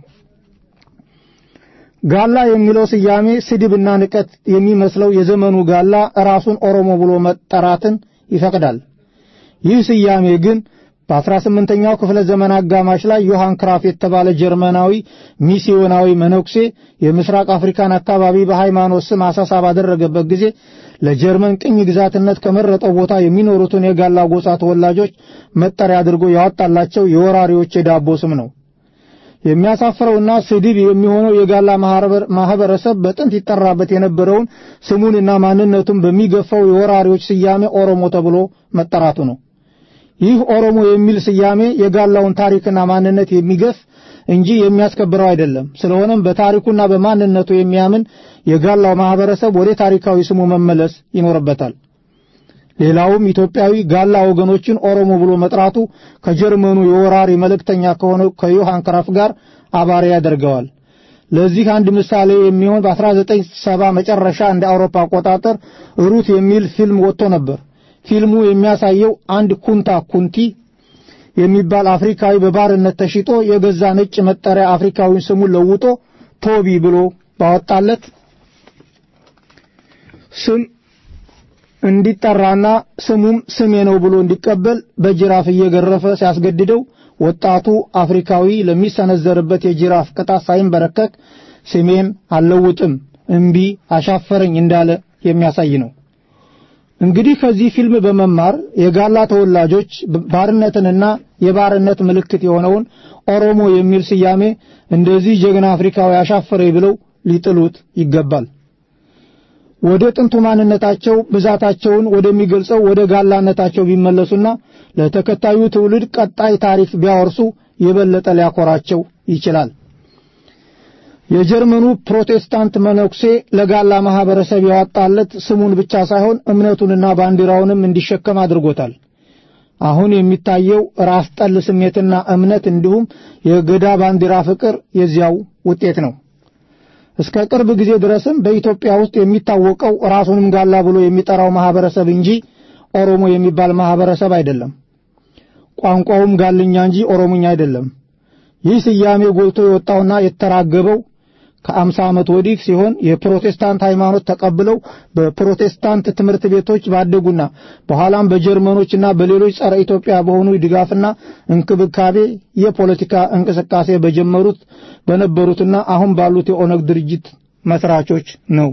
ጋላ የሚለው ስያሜ ስድብና ንቀት የሚመስለው የዘመኑ ጋላ ራሱን ኦሮሞ ብሎ መጠራትን ይፈቅዳል። ይህ ስያሜ ግን በ18ኛው ክፍለ ዘመን አጋማሽ ላይ ዮሐን ክራፍ የተባለ ጀርመናዊ ሚስዮናዊ መነኩሴ የምስራቅ አፍሪካን አካባቢ በሃይማኖት ስም አሳሳ ባደረገበት ጊዜ ለጀርመን ቅኝ ግዛትነት ከመረጠው ቦታ የሚኖሩትን የጋላ ጎሳ ተወላጆች መጠሪያ አድርጎ ያወጣላቸው የወራሪዎች የዳቦ ስም ነው። የሚያሳፍረውና ስድብ የሚሆነው የጋላ ማህበረሰብ በጥንት ይጠራበት የነበረውን ስሙንና ማንነቱን በሚገፋው የወራሪዎች ስያሜ ኦሮሞ ተብሎ መጠራቱ ነው። ይህ ኦሮሞ የሚል ስያሜ የጋላውን ታሪክና ማንነት የሚገፍ እንጂ የሚያስከብረው አይደለም። ስለሆነም በታሪኩና በማንነቱ የሚያምን የጋላው ማህበረሰብ ወደ ታሪካዊ ስሙ መመለስ ይኖርበታል። ሌላውም ኢትዮጵያዊ ጋላ ወገኖችን ኦሮሞ ብሎ መጥራቱ ከጀርመኑ የወራሪ መልእክተኛ ከሆነው ከዮሐን ክራፍ ጋር አባሪ ያደርገዋል። ለዚህ አንድ ምሳሌ የሚሆን በ1970 መጨረሻ እንደ አውሮፓ አቆጣጠር ሩት የሚል ፊልም ወጥቶ ነበር። ፊልሙ የሚያሳየው አንድ ኩንታ ኩንቲ የሚባል አፍሪካዊ በባርነት ተሽጦ የገዛ ነጭ መጠሪያ አፍሪካዊን ስሙን ለውጦ ቶቢ ብሎ ባወጣለት ስም እንዲጠራና ስሙም ስሜ ነው ብሎ እንዲቀበል በጅራፍ እየገረፈ ሲያስገድደው ወጣቱ አፍሪካዊ ለሚሰነዘርበት የጅራፍ ቅጣት ሳይንበረከክ ስሜን አልለውጥም እምቢ አሻፈረኝ እንዳለ የሚያሳይ ነው። እንግዲህ ከዚህ ፊልም በመማር የጋላ ተወላጆች ባርነትንና የባርነት ምልክት የሆነውን ኦሮሞ የሚል ስያሜ እንደዚህ ጀግና አፍሪካዊ አሻፈረኝ ብለው ሊጥሉት ይገባል። ወደ ጥንቱ ማንነታቸው ብዛታቸውን ወደሚገልጸው ወደ ጋላነታቸው ቢመለሱና ለተከታዩ ትውልድ ቀጣይ ታሪክ ቢያወርሱ የበለጠ ሊያኮራቸው ይችላል። የጀርመኑ ፕሮቴስታንት መነኩሴ ለጋላ ማህበረሰብ ያወጣለት ስሙን ብቻ ሳይሆን እምነቱንና ባንዲራውንም እንዲሸከም አድርጎታል። አሁን የሚታየው ራስ ጠል ስሜትና እምነት እንዲሁም የገዳ ባንዲራ ፍቅር የዚያው ውጤት ነው። እስከ ቅርብ ጊዜ ድረስም በኢትዮጵያ ውስጥ የሚታወቀው ራሱንም ጋላ ብሎ የሚጠራው ማህበረሰብ እንጂ ኦሮሞ የሚባል ማህበረሰብ አይደለም። ቋንቋውም ጋልኛ እንጂ ኦሮሞኛ አይደለም። ይህ ስያሜ ጎልቶ የወጣውና የተራገበው ከአምሳ ዓመት ወዲህ ሲሆን የፕሮቴስታንት ሃይማኖት ተቀብለው በፕሮቴስታንት ትምህርት ቤቶች ባደጉና በኋላም በጀርመኖችና በሌሎች ጸረ ኢትዮጵያ በሆኑ ድጋፍና እንክብካቤ የፖለቲካ እንቅስቃሴ በጀመሩት በነበሩትና አሁን ባሉት የኦነግ ድርጅት መስራቾች ነው።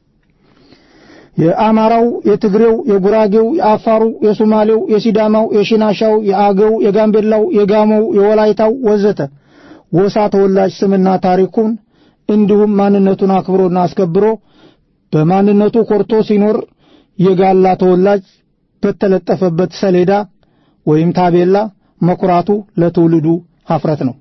የአማራው፣ የትግሬው፣ የጉራጌው፣ የአፋሩ፣ የሶማሌው፣ የሲዳማው፣ የሽናሻው፣ የአገው፣ የጋምቤላው፣ የጋሞው፣ የወላይታው ወዘተ ጎሳ ተወላጅ ስምና ታሪኩን እንዲሁም ማንነቱን አክብሮና አስከብሮ በማንነቱ ኮርቶ ሲኖር የጋላ ተወላጅ በተለጠፈበት ሰሌዳ ወይም ታቤላ መኩራቱ ለትውልዱ ሀፍረት ነው።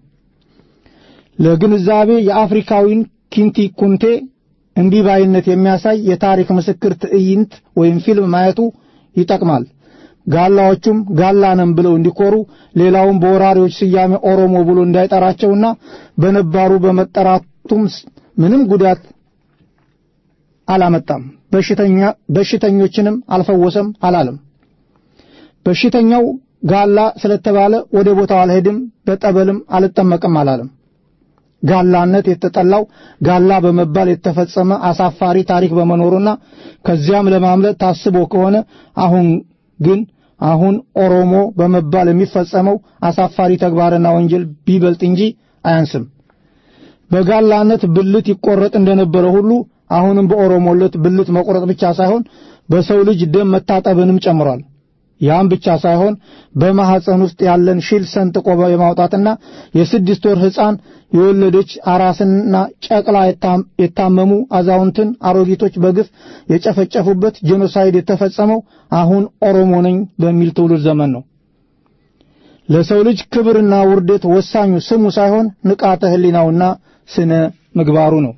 ለግንዛቤ የአፍሪካዊን ኪንቲ ኩንቴ እንዲህ ባይነት የሚያሳይ የታሪክ ምስክር ትዕይንት ወይም ፊልም ማየቱ ይጠቅማል። ጋላዎቹም ጋላ ነን ብለው እንዲኮሩ፣ ሌላውም በወራሪዎች ስያሜ ኦሮሞ ብሎ እንዳይጠራቸውና በነባሩ በመጠራቱም ምንም ጉዳት አላመጣም። በሽተኛ በሽተኞችንም አልፈወሰም አላለም። በሽተኛው ጋላ ስለተባለ ወደ ቦታው አልሄድም፣ በጠበልም አልጠመቅም አላለም። ጋላነት የተጠላው ጋላ በመባል የተፈጸመ አሳፋሪ ታሪክ በመኖሩና ከዚያም ለማምለጥ ታስቦ ከሆነ አሁን ግን አሁን ኦሮሞ በመባል የሚፈጸመው አሳፋሪ ተግባርና ወንጀል ቢበልጥ እንጂ አያንስም። በጋላነት ብልት ይቆረጥ እንደነበረ ሁሉ አሁንም በኦሮሞለት ብልት መቆረጥ ብቻ ሳይሆን በሰው ልጅ ደም መታጠብንም ጨምሯል። ያም ብቻ ሳይሆን በማህፀን ውስጥ ያለን ሽል ሰንጥቆ የማውጣትና የስድስት ወር ሕፃን የወለደች አራስና ጨቅላ የታመሙ አዛውንትን፣ አሮጊቶች በግፍ የጨፈጨፉበት ጄኖሳይድ የተፈጸመው አሁን ኦሮሞ ነኝ በሚል ትውልድ ዘመን ነው። ለሰው ልጅ ክብርና ውርደት ወሳኙ ስሙ ሳይሆን ንቃተ ሕሊናውና ስነ ምግባሩ ነው።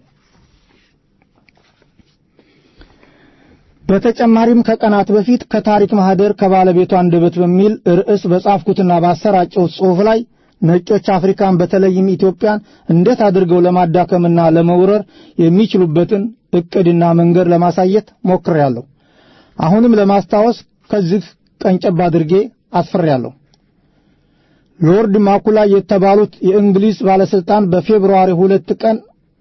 በተጨማሪም ከቀናት በፊት ከታሪክ ማህደር ከባለቤቱ አንደበት በሚል ርዕስ በጻፍኩትና ባሰራጨሁት ጽሑፍ ላይ ነጮች አፍሪካን በተለይም ኢትዮጵያን እንዴት አድርገው ለማዳከምና ለመውረር የሚችሉበትን ዕቅድና መንገድ ለማሳየት ሞክሬያለሁ። አሁንም ለማስታወስ ከዚህ ቀንጨብ አድርጌ አስፍሬያለሁ። ሎርድ ማኩላይ የተባሉት የእንግሊዝ ባለስልጣን በፌብሩዋሪ ሁለት ቀን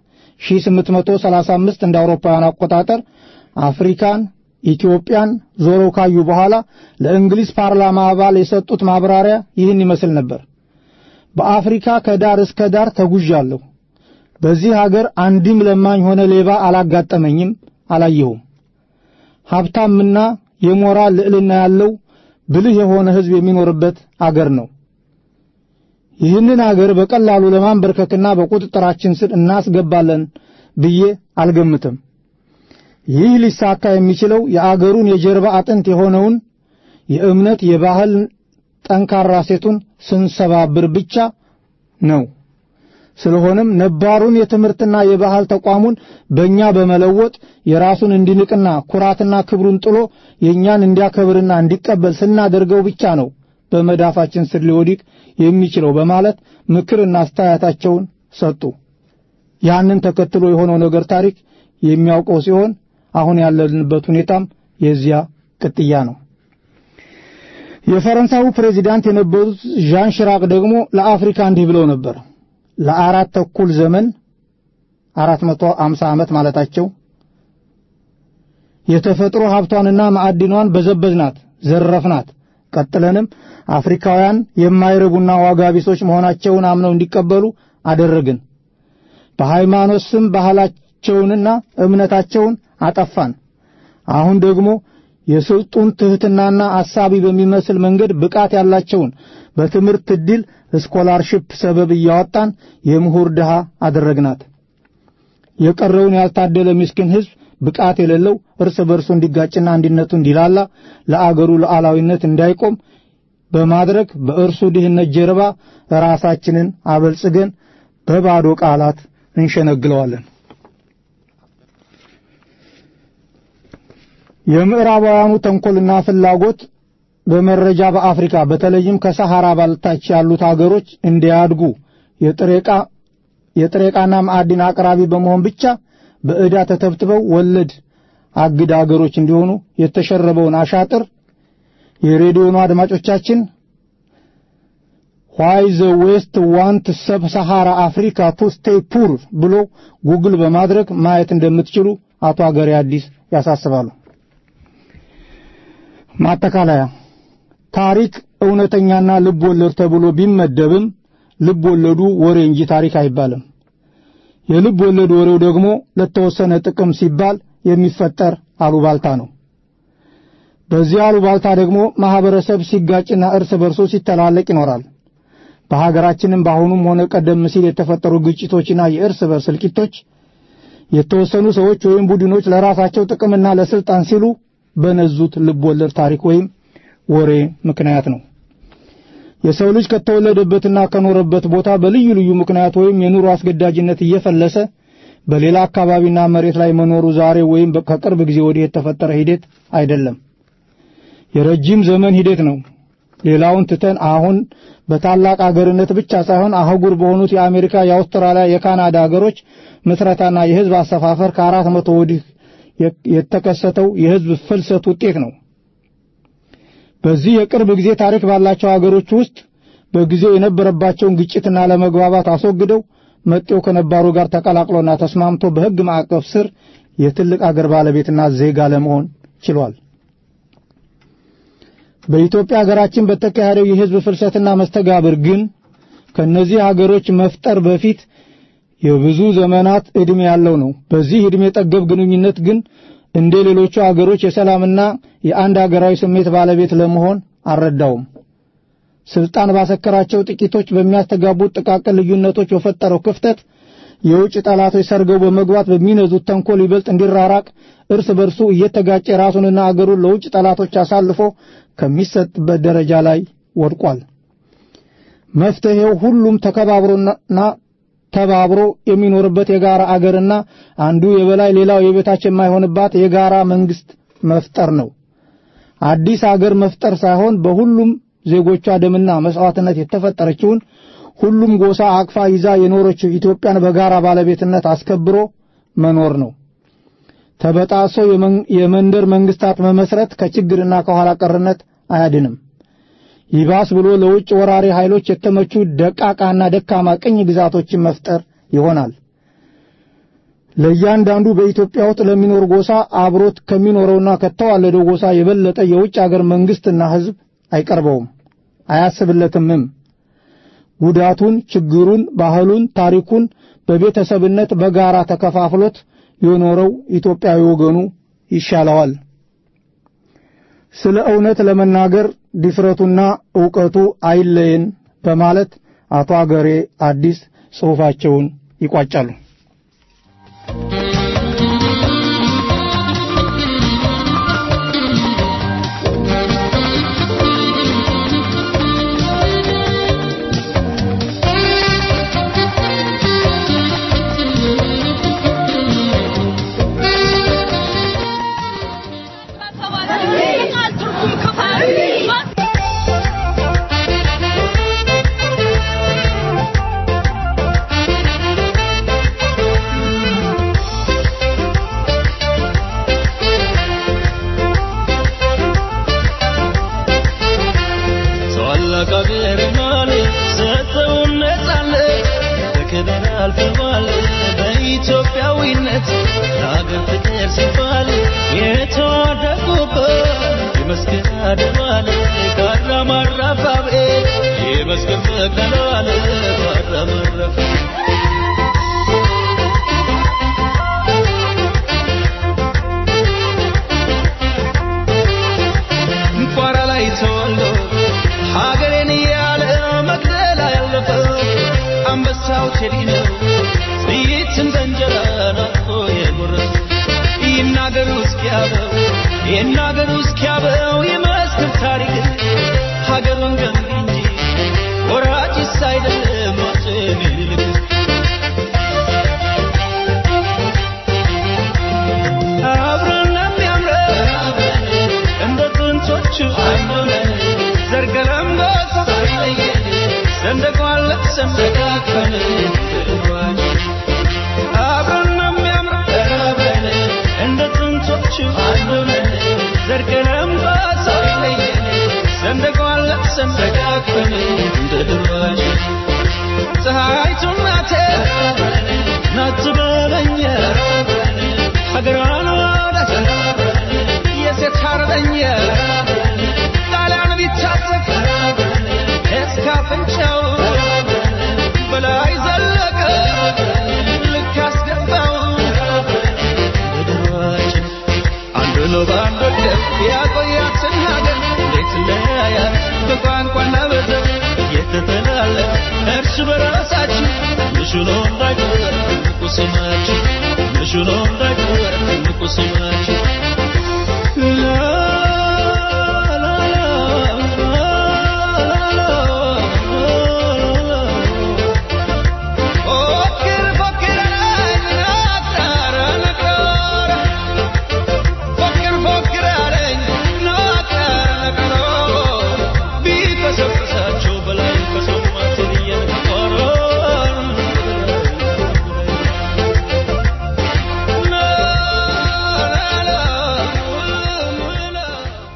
1835 እንደ አውሮፓውያን አቆጣጠር አፍሪካን ኢትዮጵያን ዞረው ካዩ በኋላ ለእንግሊዝ ፓርላማ አባል የሰጡት ማብራሪያ ይህን ይመስል ነበር። በአፍሪካ ከዳር እስከ ዳር ተጉዣለሁ። በዚህ ሀገር አንድም ለማኝ ሆነ ሌባ አላጋጠመኝም፣ አላየሁም። ሀብታምና የሞራል ልዕልና ያለው ብልህ የሆነ ሕዝብ የሚኖርበት አገር ነው። ይህንን አገር በቀላሉ ለማንበርከክና በቁጥጥራችን ስር እናስገባለን ብዬ አልገምትም። ይህ ሊሳካ የሚችለው የአገሩን የጀርባ አጥንት የሆነውን የእምነት የባህል ጠንካራ ሴቱን ስንሰባብር ብቻ ነው። ስለሆነም ነባሩን የትምህርትና የባህል ተቋሙን በእኛ በመለወጥ የራሱን እንዲንቅና ኩራትና ክብሩን ጥሎ የእኛን እንዲያከብርና እንዲቀበል ስናደርገው ብቻ ነው በመዳፋችን ስር ሊወድቅ የሚችለው በማለት ምክርና አስተያየታቸውን ሰጡ። ያንን ተከትሎ የሆነው ነገር ታሪክ የሚያውቀው ሲሆን አሁን ያለንበት ሁኔታም የዚያ ቅጥያ ነው። የፈረንሳዩ ፕሬዚዳንት የነበሩት ዣን ሽራቅ ደግሞ ለአፍሪካ እንዲህ ብለው ነበር። ለአራት ተኩል ዘመን አራት መቶ አምሳ ዓመት ማለታቸው የተፈጥሮ ሀብቷንና ማዕድኗን በዘበዝናት፣ ዘረፍናት። ቀጥለንም አፍሪካውያን የማይረቡና ዋጋ ቢሶች መሆናቸውን አምነው እንዲቀበሉ አደረግን። በሃይማኖት ስም ባህላቸውንና እምነታቸውን አጠፋን። አሁን ደግሞ የስልጡን ትሕትናና አሳቢ በሚመስል መንገድ ብቃት ያላቸውን በትምህርት ዕድል ስኮላርሺፕ ሰበብ እያወጣን የምሁር ድሃ አደረግናት። የቀረውን ያልታደለ ምስኪን ሕዝብ ብቃት የሌለው እርስ በርሱ እንዲጋጭና አንድነቱ እንዲላላ ለአገሩ ሉዓላዊነት እንዳይቆም በማድረግ በእርሱ ድህነት ጀርባ ራሳችንን አበልጽገን በባዶ ቃላት እንሸነግለዋለን። የምዕራባውያኑ ተንኮልና ፍላጎት በመረጃ በአፍሪካ በተለይም ከሰሐራ በታች ያሉት አገሮች እንዲያድጉ የጥሬ ዕቃና ማዕድን አቅራቢ በመሆን ብቻ በዕዳ ተተብትበው ወለድ አግድ አገሮች እንዲሆኑ የተሸረበውን አሻጥር የሬዲዮኑ አድማጮቻችን ዋይ ዘ ዌስት ዋንት ሰብ ሰሃራ አፍሪካ ቱ ስቴይ ፑር ብሎ ጉግል በማድረግ ማየት እንደምትችሉ አቶ አገሬ አዲስ ያሳስባሉ። ማጠቃለያ ታሪክ እውነተኛና ልብ ወለድ ተብሎ ቢመደብም ልብ ወለዱ ወሬ እንጂ ታሪክ አይባልም። የልብ ወለድ ወሬው ደግሞ ለተወሰነ ጥቅም ሲባል የሚፈጠር አሉባልታ ነው። በዚህ አሉባልታ ደግሞ ማህበረሰብ ሲጋጭና እርስ በርሶ ሲተላለቅ ይኖራል። በሀገራችንም በአሁኑም ሆነ ቀደም ሲል የተፈጠሩ ግጭቶችና የእርስ በርስ እልቂቶች የተወሰኑ ሰዎች ወይም ቡድኖች ለራሳቸው ጥቅምና ለስልጣን ሲሉ በነዙት ልብ ወለድ ታሪክ ወይም ወሬ ምክንያት ነው። የሰው ልጅ ከተወለደበትና ከኖረበት ቦታ በልዩ ልዩ ምክንያት ወይም የኑሮ አስገዳጅነት እየፈለሰ በሌላ አካባቢና መሬት ላይ መኖሩ ዛሬ ወይም ከቅርብ ጊዜ ወዲህ የተፈጠረ ሂደት አይደለም። የረጅም ዘመን ሂደት ነው። ሌላውን ትተን አሁን በታላቅ አገርነት ብቻ ሳይሆን አህጉር በሆኑት የአሜሪካ፣ የአውስትራሊያ፣ የካናዳ ሀገሮች ምስረታና የህዝብ አሰፋፈር ከአራት መቶ ወዲህ የተከሰተው የህዝብ ፍልሰት ውጤት ነው። በዚህ የቅርብ ጊዜ ታሪክ ባላቸው ሀገሮች ውስጥ በጊዜው የነበረባቸውን ግጭትና ለመግባባት አስወግደው መጤው ከነባሩ ጋር ተቀላቅሎና ተስማምቶ በህግ ማዕቀፍ ስር የትልቅ አገር ባለቤትና ዜጋ ለመሆን ችሏል። በኢትዮጵያ ሀገራችን በተካሄደው የህዝብ ፍልሰትና መስተጋብር ግን ከነዚህ ሀገሮች መፍጠር በፊት የብዙ ዘመናት ዕድሜ ያለው ነው። በዚህ ዕድሜ ጠገብ ግንኙነት ግን እንደ ሌሎቹ አገሮች የሰላምና የአንድ አገራዊ ስሜት ባለቤት ለመሆን አልረዳውም። ስልጣን ባሰከራቸው ጥቂቶች በሚያስተጋቡት ጥቃቅን ልዩነቶች በፈጠረው ክፍተት የውጭ ጠላቶች ሰርገው በመግባት በሚነዙት ተንኮል ይበልጥ እንዲራራቅ እርስ በርሱ እየተጋጨ ራሱንና አገሩን ለውጭ ጠላቶች አሳልፎ ከሚሰጥበት ደረጃ ላይ ወድቋል። መፍትሄው ሁሉም ተከባብሮና ተባብሮ የሚኖርበት የጋራ አገርና አንዱ የበላይ ሌላው የበታች የማይሆንባት የጋራ መንግስት መፍጠር ነው። አዲስ አገር መፍጠር ሳይሆን በሁሉም ዜጎቿ ደምና መስዋዕትነት የተፈጠረችውን ሁሉም ጎሳ አቅፋ ይዛ የኖረችው ኢትዮጵያን በጋራ ባለቤትነት አስከብሮ መኖር ነው። ተበጣሶ የመንደር መንግስታት መመስረት ከችግርና ከኋላ ቀርነት አያድንም። ይባስ ብሎ ለውጭ ወራሪ ኃይሎች የተመቹ ደቃቃና ደካማ ቅኝ ግዛቶችን መፍጠር ይሆናል። ለእያንዳንዱ በኢትዮጵያ ውስጥ ለሚኖር ጎሳ አብሮት ከሚኖረውና ከተዋለደው ጎሳ የበለጠ የውጭ አገር መንግስትና ህዝብ አይቀርበውም፣ አያስብለትምም። ጉዳቱን፣ ችግሩን፣ ባህሉን፣ ታሪኩን በቤተሰብነት በጋራ ተከፋፍሎት የኖረው ኢትዮጵያዊ ወገኑ ይሻለዋል። ስለ እውነት ለመናገር ድፍረቱና ዕውቀቱ አይለየን በማለት አቶ አገሬ አዲስ ጽሑፋቸውን ይቋጫሉ። በኢትዮጵያዊነት ለሀገር ፍቅር ሲባል የተዋደቁበት የመስቀል አደባባይ ካራማራ ባቤ የመስቀል መቀላል ካራማራ ቋራ ላይ ተወልዶ ሀገሬን እያለ መቅደላ ያለፈው አንበሳው ቴዲ ነው ጥይት እንደ እንጀራ ናፍቆ የጎረሰ ይናገሩ እስኪያበው ይናገሩ እስኪያበው የመስክር ታሪክ ሀገሩን ገንቢ እንጂ ወራጭስ አይደለም ሞትን ይልቅ አብረን የሚያምረን እንደ ጥንቶቹ አንዱነን ዘርገለም ጎሳ ሳይለየን ሰንደቋን ለብሰን ተቃቅፈን አብረን የሚያምረን አብረን እንደ ጥንቶቹ አንዱነን ዘርገለም ጎሳ ሳይለየን ሰንደቋን ለብሰን ያቆያትን ሀገር እንዴት ለያያት በቋንቋና በዘር እየተተላለፈ እርስ በራሳችን ምሹሎ እንዳይቀር ትልቁ ስማችን ምሹሎ እንዳይቀር ትልቁ ስማችን ላ ላ ላ ፎክር ፎክር አለኝ ናጣራ ነቀራ ፎክር ፎክር አለኝ ናጣራ ነቀራ ቢቀሰቅሳቸው በላይ ከሰማትን እየነቀራ ላ ላ ላ ላ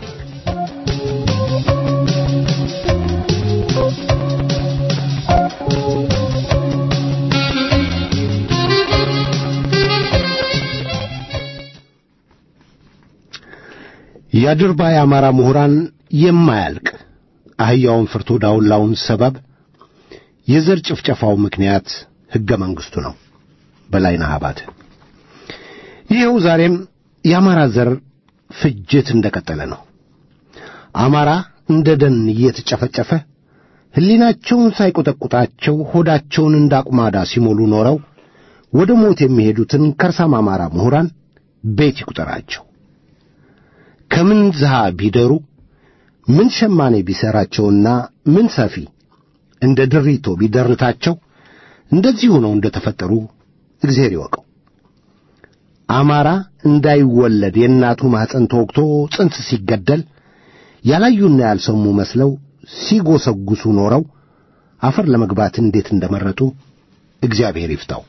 የአድርባይ አማራ ምሁራን የማያልቅ አህያውን ፍርቶ ዳውላውን ሰበብ የዘር ጭፍጨፋው ምክንያት ሕገ መንግሥቱ ነው። በላይነህ አባተ ይኸው ዛሬም የአማራ ዘር ፍጅት እንደቀጠለ ነው። አማራ እንደ ደን እየተጨፈጨፈ ሕሊናቸውን ሳይቆጠቁጣቸው ሆዳቸውን እንደ አቁማዳ ሲሞሉ ኖረው ወደ ሞት የሚሄዱትን ከርሳም አማራ ምሁራን ቤት ይቁጠራቸው። ከምን ዝሃ ቢደሩ ምን ሸማኔ ቢሠራቸውና ምን ሰፊ እንደ ድሪቶ ቢደርታቸው እንደዚሁ ነው እንደ ተፈጠሩ እግዚአብሔር ይወቀው። አማራ እንዳይወለድ የእናቱ ማኅፀን ተወግቶ ጽንስ ሲገደል ያላዩና ያልሰሙ መስለው ሲጎሰጉሱ ኖረው አፈር ለመግባት እንዴት እንደመረጡ እግዚአብሔር ይፍታው።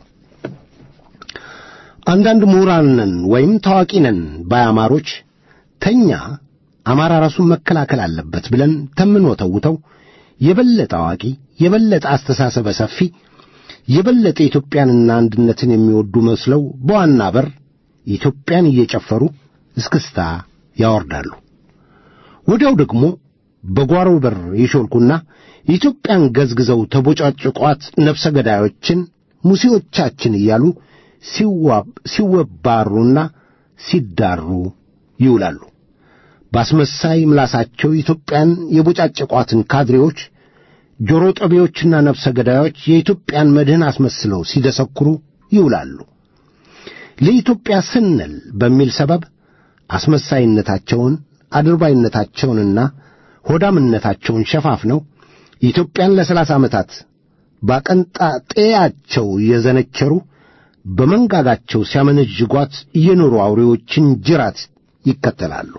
አንዳንድ ምሁራን ነን ወይም ታዋቂ ነን ባያማሮች ተኛ አማራ ራሱን መከላከል አለበት ብለን ተምንወተውተው የበለጠ አዋቂ፣ የበለጠ አስተሳሰበ ሰፊ፣ የበለጠ ኢትዮጵያንና አንድነትን የሚወዱ መስለው በዋና በር ኢትዮጵያን እየጨፈሩ እስክስታ ያወርዳሉ። ወዲያው ደግሞ በጓሮ በር ይሾልኩና ኢትዮጵያን ገዝግዘው ተቦጫጭቋት ነፍሰ ገዳዮችን ሙሴዎቻችን እያሉ ሲወባሩና ሲዳሩ ይውላሉ። በአስመሳይ ምላሳቸው ኢትዮጵያን የቦጫጨቋትን ካድሬዎች ጆሮ ጠቢዎችና ነፍሰ ገዳዮች የኢትዮጵያን መድህን አስመስለው ሲደሰኩሩ ይውላሉ። ለኢትዮጵያ ስንል በሚል ሰበብ አስመሳይነታቸውን አድርባይነታቸውንና ሆዳምነታቸውን ሸፋፍነው ኢትዮጵያን ለሰላሳ ዓመታት ባቀንጣጤያቸው እየዘነቸሩ በመንጋጋቸው ሲያመነዥጓት የኖሩ አውሬዎችን ጅራት ይከተላሉ።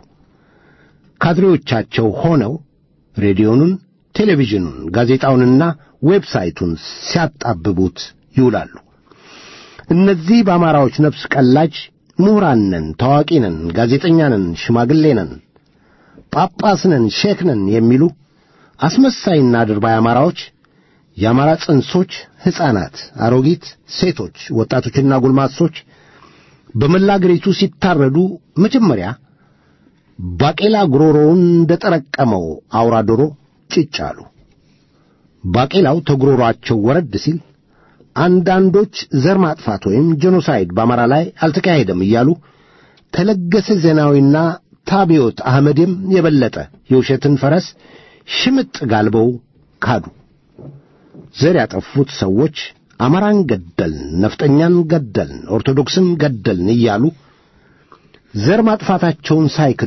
ካድሬዎቻቸው ሆነው ሬዲዮኑን፣ ቴሌቪዥኑን፣ ጋዜጣውንና ዌብሳይቱን ሲያጣብቡት ይውላሉ። እነዚህ በአማራዎች ነፍስ ቀላጅ ምሁራን ነን፣ ታዋቂ ነን፣ ጋዜጠኛ ነን፣ ሽማግሌ ነን፣ ጳጳስ ነን፣ ሼክ ነን የሚሉ አስመሳይና አድርባይ አማራዎች የአማራ ጽንሶች፣ ሕፃናት፣ አሮጊት፣ ሴቶች፣ ወጣቶችና ጎልማሶች በመላ አገሪቱ ሲታረዱ መጀመሪያ ባቄላ ጉሮሮውን እንደ ጠረቀመው አውራ ዶሮ ጭጭ አሉ። ባቄላው ተጉሮሯቸው ወረድ ሲል አንዳንዶች ዘር ማጥፋት ወይም ጄኖሳይድ በአማራ ላይ አልተካሄደም እያሉ ተለገሰ ዜናዊና ታቢዮት አህመድም የበለጠ የውሸትን ፈረስ ሽምጥ ጋልበው ካዱ። ዘር ያጠፉት ሰዎች አማራን ገደልን፣ ነፍጠኛን ገደልን፣ ኦርቶዶክስን ገደልን እያሉ ዘር ማጥፋታቸውን ሳይክዱ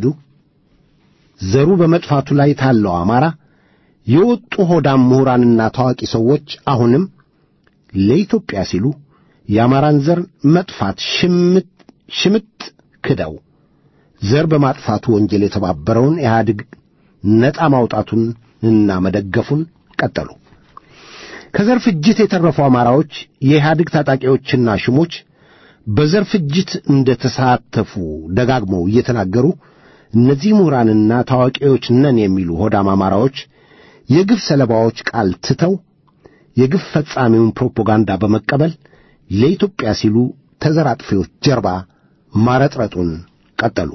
ዘሩ በመጥፋቱ ላይ ታለው አማራ የወጡ ሆዳም ምሁራንና ታዋቂ ሰዎች አሁንም ለኢትዮጵያ ሲሉ የአማራን ዘር መጥፋት ሽምጥ ሽምጥ ክደው ዘር በማጥፋቱ ወንጀል የተባበረውን ኢህአዴግ ነፃ ማውጣቱን እና መደገፉን ቀጠሉ። ከዘር ፍጅት የተረፉ አማራዎች የኢህአዴግ ታጣቂዎችና ሽሞች በዘር ፍጅት እንደ ተሳተፉ ደጋግመው እየተናገሩ እነዚህ ምሁራንና ታዋቂዎች ነን የሚሉ ሆዳም አማራዎች የግፍ ሰለባዎች ቃል ትተው የግፍ ፈጻሚውን ፕሮፓጋንዳ በመቀበል ለኢትዮጵያ ሲሉ ተዘር አጥፊዎች ጀርባ ማረጥረጡን ቀጠሉ።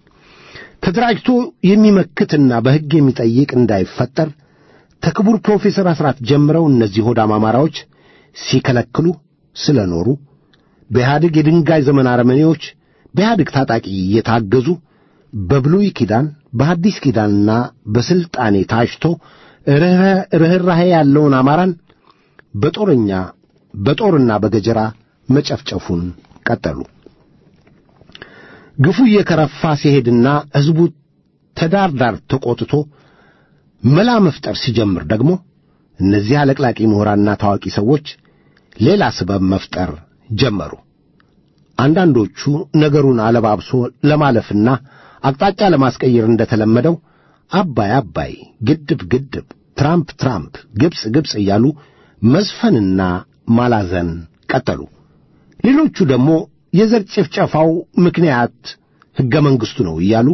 ተደራጅቶ የሚመክትና በሕግ የሚጠይቅ እንዳይፈጠር ተክቡር ፕሮፌሰር አስራት ጀምረው እነዚህ ሆዳም አማራዎች ሲከለክሉ ስለኖሩ በኢህአዴግ የድንጋይ ዘመን አረመኔዎች በኢህአዴግ ታጣቂ እየታገዙ በብሉይ ኪዳን በሐዲስ ኪዳንና በሥልጣኔ ታጭቶ ርኅራኄ ያለውን አማራን በጦረኛ በጦርና በገጀራ መጨፍጨፉን ቀጠሉ። ግፉ እየከረፋ ሲሄድና ሕዝቡ ተዳር ዳር ተቆጥቶ መላ መፍጠር ሲጀምር ደግሞ እነዚህ አለቅላቂ ምሁራንና ታዋቂ ሰዎች ሌላ ስበብ መፍጠር ጀመሩ። አንዳንዶቹ ነገሩን አለባብሶ ለማለፍና አቅጣጫ ለማስቀየር እንደተለመደው አባይ አባይ፣ ግድብ ግድብ፣ ትራምፕ ትራምፕ፣ ግብፅ ግብፅ እያሉ መዝፈንና ማላዘን ቀጠሉ። ሌሎቹ ደግሞ የዘር ጭፍጨፋው ምክንያት ሕገ መንግሥቱ ነው እያሉ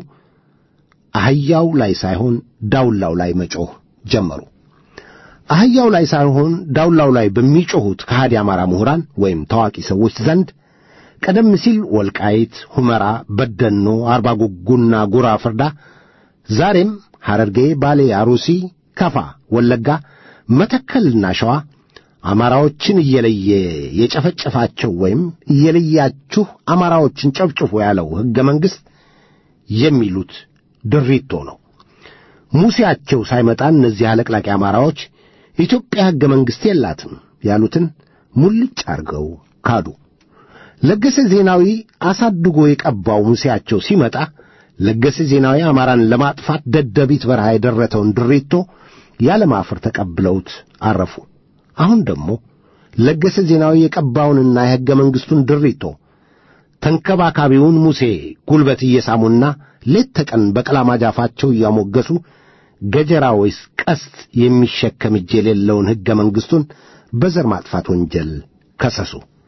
አህያው ላይ ሳይሆን ዳውላው ላይ መጮህ ጀመሩ። አህያው ላይ ሳይሆን ዳውላው ላይ በሚጮኹት ከሃዲ አማራ ምሁራን ወይም ታዋቂ ሰዎች ዘንድ ቀደም ሲል ወልቃይት፣ ሁመራ፣ በደኖ፣ አርባ ጉጉና ጉራ ፍርዳ፣ ዛሬም ሐረርጌ፣ ባሌ፣ አሩሲ፣ ከፋ፣ ወለጋ፣ መተከልና ሸዋ አማራዎችን እየለየ የጨፈጨፋቸው ወይም እየለያችሁ አማራዎችን ጨፍጭፎ ያለው ሕገ መንግሥት የሚሉት ድሪቶ ነው። ሙሴያቸው ሳይመጣ እነዚህ አለቅላቂ አማራዎች ኢትዮጵያ ሕገ መንግሥት የላትም ያሉትን ሙልጭ አድርገው ካዱ። ለገሰ ዜናዊ አሳድጎ የቀባው ሙሴያቸው ሲመጣ ለገሰ ዜናዊ አማራን ለማጥፋት ደደቢት በረሃ የደረተውን ድሪቶ ያለማፈር ተቀብለውት አረፉ። አሁን ደግሞ ለገሰ ዜናዊ የቀባውንና የሕገ መንግሥቱን ድሪቶ ተንከባካቢውን ሙሴ ጉልበት እየሳሙና ሌት ተቀን በቀላማጅ አፋቸው እያሞገሱ ገጀራ ወይስ ቀስት የሚሸከም እጅ የሌለውን ሕገ መንግሥቱን በዘር ማጥፋት ወንጀል ከሰሱ።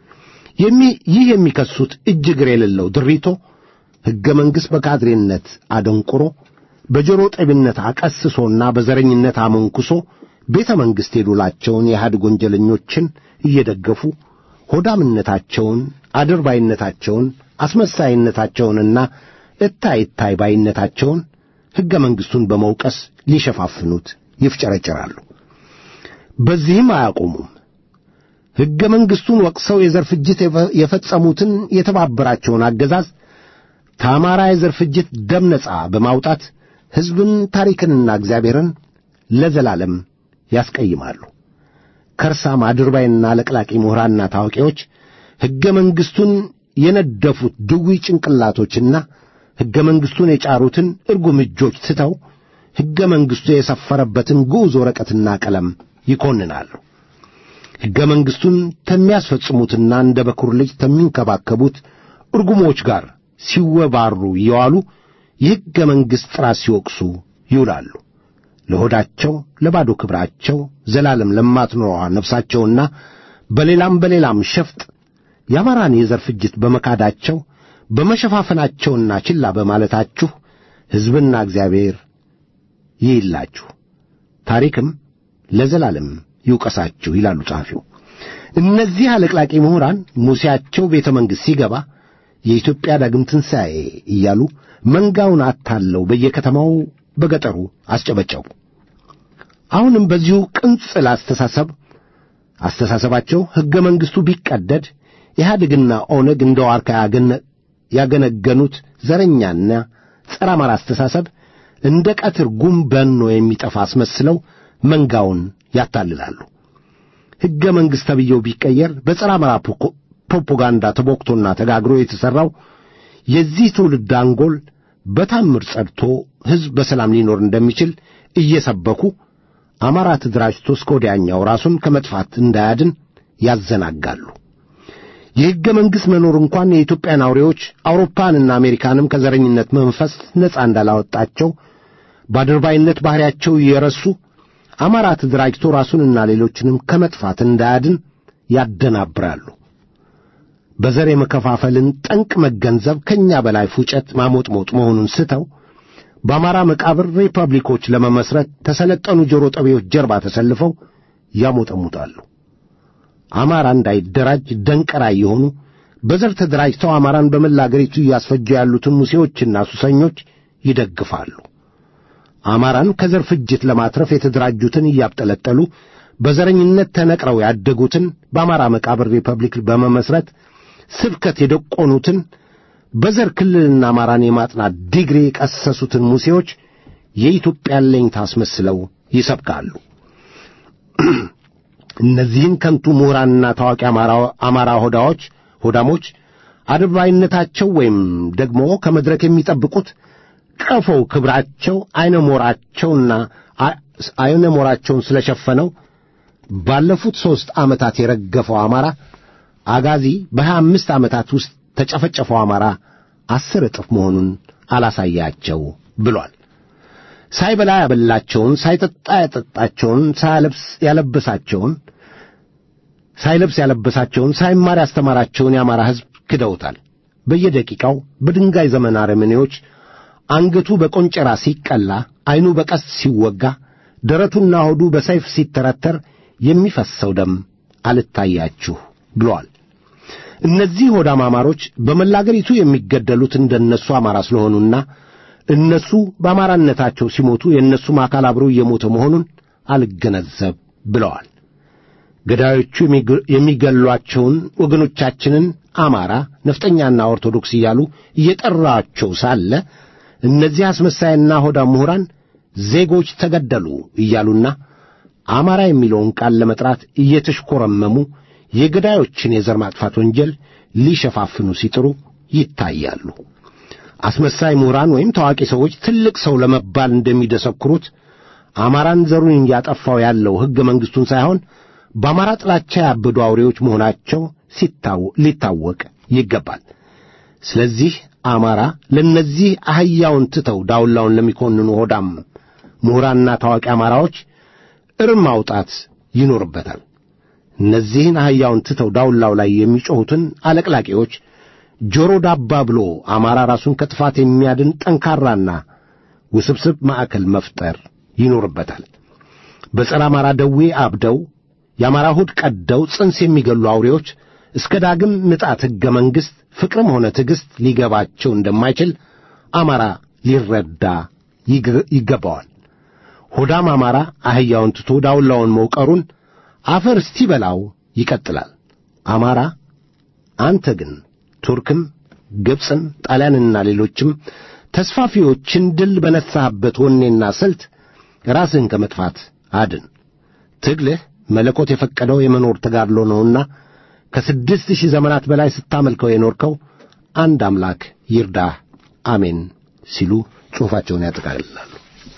ይህ የሚከሱት እጅ እግር የሌለው ድሪቶ ሕገ መንግሥት በካድሬነት አደንቁሮ በጆሮ ጠቢነት አቀስሶና በዘረኝነት አመንኩሶ ቤተ መንግሥት የዱላቸውን የኢህአዴግ ወንጀለኞችን እየደገፉ ሆዳምነታቸውን፣ አድርባይነታቸውን፣ አስመሳይነታቸውንና እታይ እታይ ባይነታቸውን ሕገ መንግሥቱን በመውቀስ ሊሸፋፍኑት ይፍጨረጨራሉ። በዚህም አያቆሙም። ሕገ መንግሥቱን ወቅሰው የዘር ፍጅት የፈጸሙትን የተባበራቸውን አገዛዝ ከአማራ የዘር ፍጅት ደም ነጻ በማውጣት ሕዝብን፣ ታሪክንና እግዚአብሔርን ለዘላለም ያስቀይማሉ። ከርሳም አድርባይና ለቅላቂ ምሁራንና ታዋቂዎች ሕገ መንግሥቱን የነደፉት ድውይ ጭንቅላቶችና ሕገ መንግሥቱን የጫሩትን እርጉም እጆች ትተው ሕገ መንግሥቱ የሰፈረበትን ግዑዝ ወረቀትና ቀለም ይኮንናሉ። ሕገ መንግሥቱን ከሚያስፈጽሙትና እንደ በኩር ልጅ ከሚንከባከቡት እርጉሞች ጋር ሲወባሩ እየዋሉ የሕገ መንግሥት ጥራት ሲወቅሱ ይውላሉ። ለሆዳቸው ለባዶ ክብራቸው ዘላለም ለማትኖረዋ ነፍሳቸውና በሌላም በሌላም ሸፍጥ የአማራን የዘር ፍጅት በመካዳቸው በመሸፋፈናቸውና ችላ በማለታችሁ ሕዝብና እግዚአብሔር ይይላችሁ፣ ታሪክም ለዘላለም ይውቀሳችሁ ይላሉ ጸሐፊው። እነዚህ አለቅላቂ ምሁራን ሙሴያቸው ቤተ መንግሥት ሲገባ የኢትዮጵያ ዳግም ትንሣኤ እያሉ መንጋውን አታለው በየከተማው በገጠሩ አስጨበጨቡ። አሁንም በዚሁ ቅንጽል አስተሳሰብ አስተሳሰባቸው ሕገ መንግሥቱ ቢቀደድ ኢህአዴግና ኦነግ እንደ ዋርካ ያገነገኑት ዘረኛና ጸረ አማራ አስተሳሰብ እንደ ቀትር ጉም በኖ የሚጠፋ አስመስለው መንጋውን ያታልላሉ። ሕገ መንግሥት ተብዬው ቢቀየር በጸረ አማራ ፕሮፓጋንዳ ተቦክቶና ተጋግሮ የተሠራው የዚህ ትውልድ አንጎል በታምር ጸድቶ ሕዝብ በሰላም ሊኖር እንደሚችል እየሰበኩ አማራ ተደራጅቶ እስከ ወዲያኛው ራሱን ከመጥፋት እንዳያድን ያዘናጋሉ። የሕገ መንግሥት መኖር እንኳን የኢትዮጵያን አውሬዎች አውሮፓንና አሜሪካንም ከዘረኝነት መንፈስ ነፃ እንዳላወጣቸው በአድርባይነት ባሕሪያቸው እየረሱ አማራ ተደራጅቶ ራሱንና ሌሎችንም ከመጥፋት እንዳያድን ያደናብራሉ። በዘር የመከፋፈልን ጠንቅ መገንዘብ ከእኛ በላይ ፉጨት ማሞጥሞጥ መሆኑን ስተው በአማራ መቃብር ሪፐብሊኮች ለመመስረት ተሰለጠኑ ጆሮ ጠቢዎች ጀርባ ተሰልፈው ያሞጠሙጣሉ። አማራ እንዳይደራጅ ደንቀራ የሆኑ በዘር ተደራጅተው አማራን በመላ አገሪቱ እያስፈጁ ያሉትን ሙሴዎችና ሱሰኞች ይደግፋሉ። አማራን ከዘር ፍጅት ለማትረፍ የተደራጁትን እያብጠለጠሉ በዘረኝነት ተነቅረው ያደጉትን በአማራ መቃብር ሪፐብሊክ በመመስረት ስብከት የደቆኑትን በዘር ክልልና አማራን የማጥናት ዲግሪ የቀሰሱትን ሙሴዎች የኢትዮጵያን ለኝታ አስመስለው ይሰብካሉ። እነዚህን ከንቱ ምሁራንና ታዋቂ አማራ ሆዳዎች ሆዳሞች አድባይነታቸው ወይም ደግሞ ከመድረክ የሚጠብቁት ቀፎው ክብራቸው አይነ ሞራቸውና አይነ ሞራቸውን ስለሸፈነው ባለፉት ሦስት ዓመታት የረገፈው አማራ አጋዚ በሀያ አምስት ዓመታት ውስጥ ተጨፈጨፈው አማራ አስር እጥፍ መሆኑን አላሳያቸው ብሏል። ሳይበላ ያበላቸውን፣ ሳይጠጣ ያጠጣቸውን፣ ሳያለብስ ያለበሳቸውን ሳይለብስ ያለበሳቸውን፣ ሳይማር ያስተማራቸውን የአማራ ሕዝብ ክደውታል። በየደቂቃው በድንጋይ ዘመን አረመኔዎች አንገቱ በቆንጨራ ሲቀላ፣ ዐይኑ በቀስት ሲወጋ፣ ደረቱና ሆዱ በሰይፍ ሲተረተር የሚፈሰው ደም አልታያችሁ ብለዋል። እነዚህ ሆዳም አማሮች በመላ አገሪቱ የሚገደሉት እንደነሱ አማራ ስለሆኑና እነሱ በአማራነታቸው ሲሞቱ የእነሱም አካል አብሮ እየሞተ መሆኑን አልገነዘብ ብለዋል። ገዳዮቹ የሚገሏቸውን ወገኖቻችንን አማራ፣ ነፍጠኛና ኦርቶዶክስ እያሉ እየጠራቸው ሳለ እነዚህ አስመሳይና ሆዳም ምሁራን ዜጎች ተገደሉ እያሉና አማራ የሚለውን ቃል ለመጥራት እየተሽኮረመሙ የገዳዮችን የዘር ማጥፋት ወንጀል ሊሸፋፍኑ ሲጥሩ ይታያሉ። አስመሳይ ምሁራን ወይም ታዋቂ ሰዎች ትልቅ ሰው ለመባል እንደሚደሰኩሩት አማራን ዘሩን እያጠፋው ያለው ሕገ መንግሥቱን ሳይሆን በአማራ ጥላቻ ያበዱ አውሬዎች መሆናቸው ሊታወቅ ይገባል። ስለዚህ አማራ ለእነዚህ አህያውን ትተው ዳውላውን ለሚኮንኑ ሆዳም ምሁራንና ታዋቂ አማራዎች እርም ማውጣት ይኖርበታል። እነዚህን አህያውን ትተው ዳውላው ላይ የሚጮኹትን አለቅላቂዎች ጆሮ ዳባ ብሎ አማራ ራሱን ከጥፋት የሚያድን ጠንካራና ውስብስብ ማዕከል መፍጠር ይኖርበታል። በጸረ አማራ ደዌ አብደው የአማራ ሆድ ቀደው ጽንስ የሚገሉ አውሬዎች እስከ ዳግም ምጣት ሕገ መንግሥት ፍቅርም ሆነ ትዕግሥት ሊገባቸው እንደማይችል አማራ ሊረዳ ይገባዋል። ሆዳም አማራ አህያውን ትቶ ዳውላውን መውቀሩን አፈር እስቲበላው ይቀጥላል። አማራ አንተ ግን ቱርክም፣ ግብፅም፣ ጣሊያንና ሌሎችም ተስፋፊዎችን ድል በነሳህበት ወኔና ስልት ራስህን ከመጥፋት አድን። ትግልህ መለኮት የፈቀደው የመኖር ተጋድሎ ነውና ከስድስት ሺህ ዘመናት በላይ ስታመልከው የኖርከው አንድ አምላክ ይርዳህ፣ አሜን ሲሉ ጽሑፋቸውን ያጠቃልላሉ።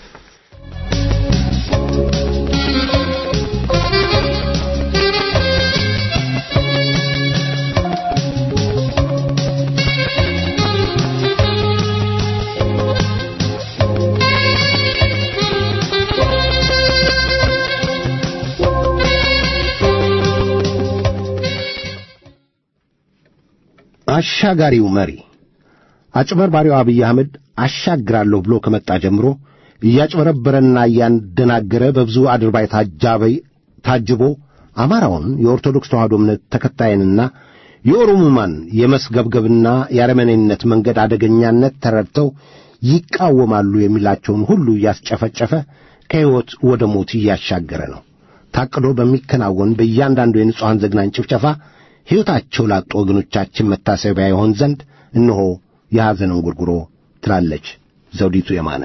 አሻጋሪው መሪ አጭበርባሪው አብይ አህመድ አሻግራለሁ ብሎ ከመጣ ጀምሮ እያጭበረበረና እያንደናገረ በብዙ አድርባይ ታጃበይ ታጅቦ አማራውን የኦርቶዶክስ ተዋሕዶ እምነት ተከታይንና የኦሮሞማን የመስገብገብና የአረመኔነት መንገድ አደገኛነት ተረድተው ይቃወማሉ የሚላቸውን ሁሉ እያስጨፈጨፈ ከሕይወት ወደ ሞት እያሻገረ ነው። ታቅዶ በሚከናወን በእያንዳንዱ የንጹሐን ዘግናኝ ጭፍጨፋ ሕይወታቸው ላጡ ወገኖቻችን መታሰቢያ ይሆን ዘንድ እነሆ የሐዘን እንጉርጉሮ ትላለች ዘውዲቱ የማነ።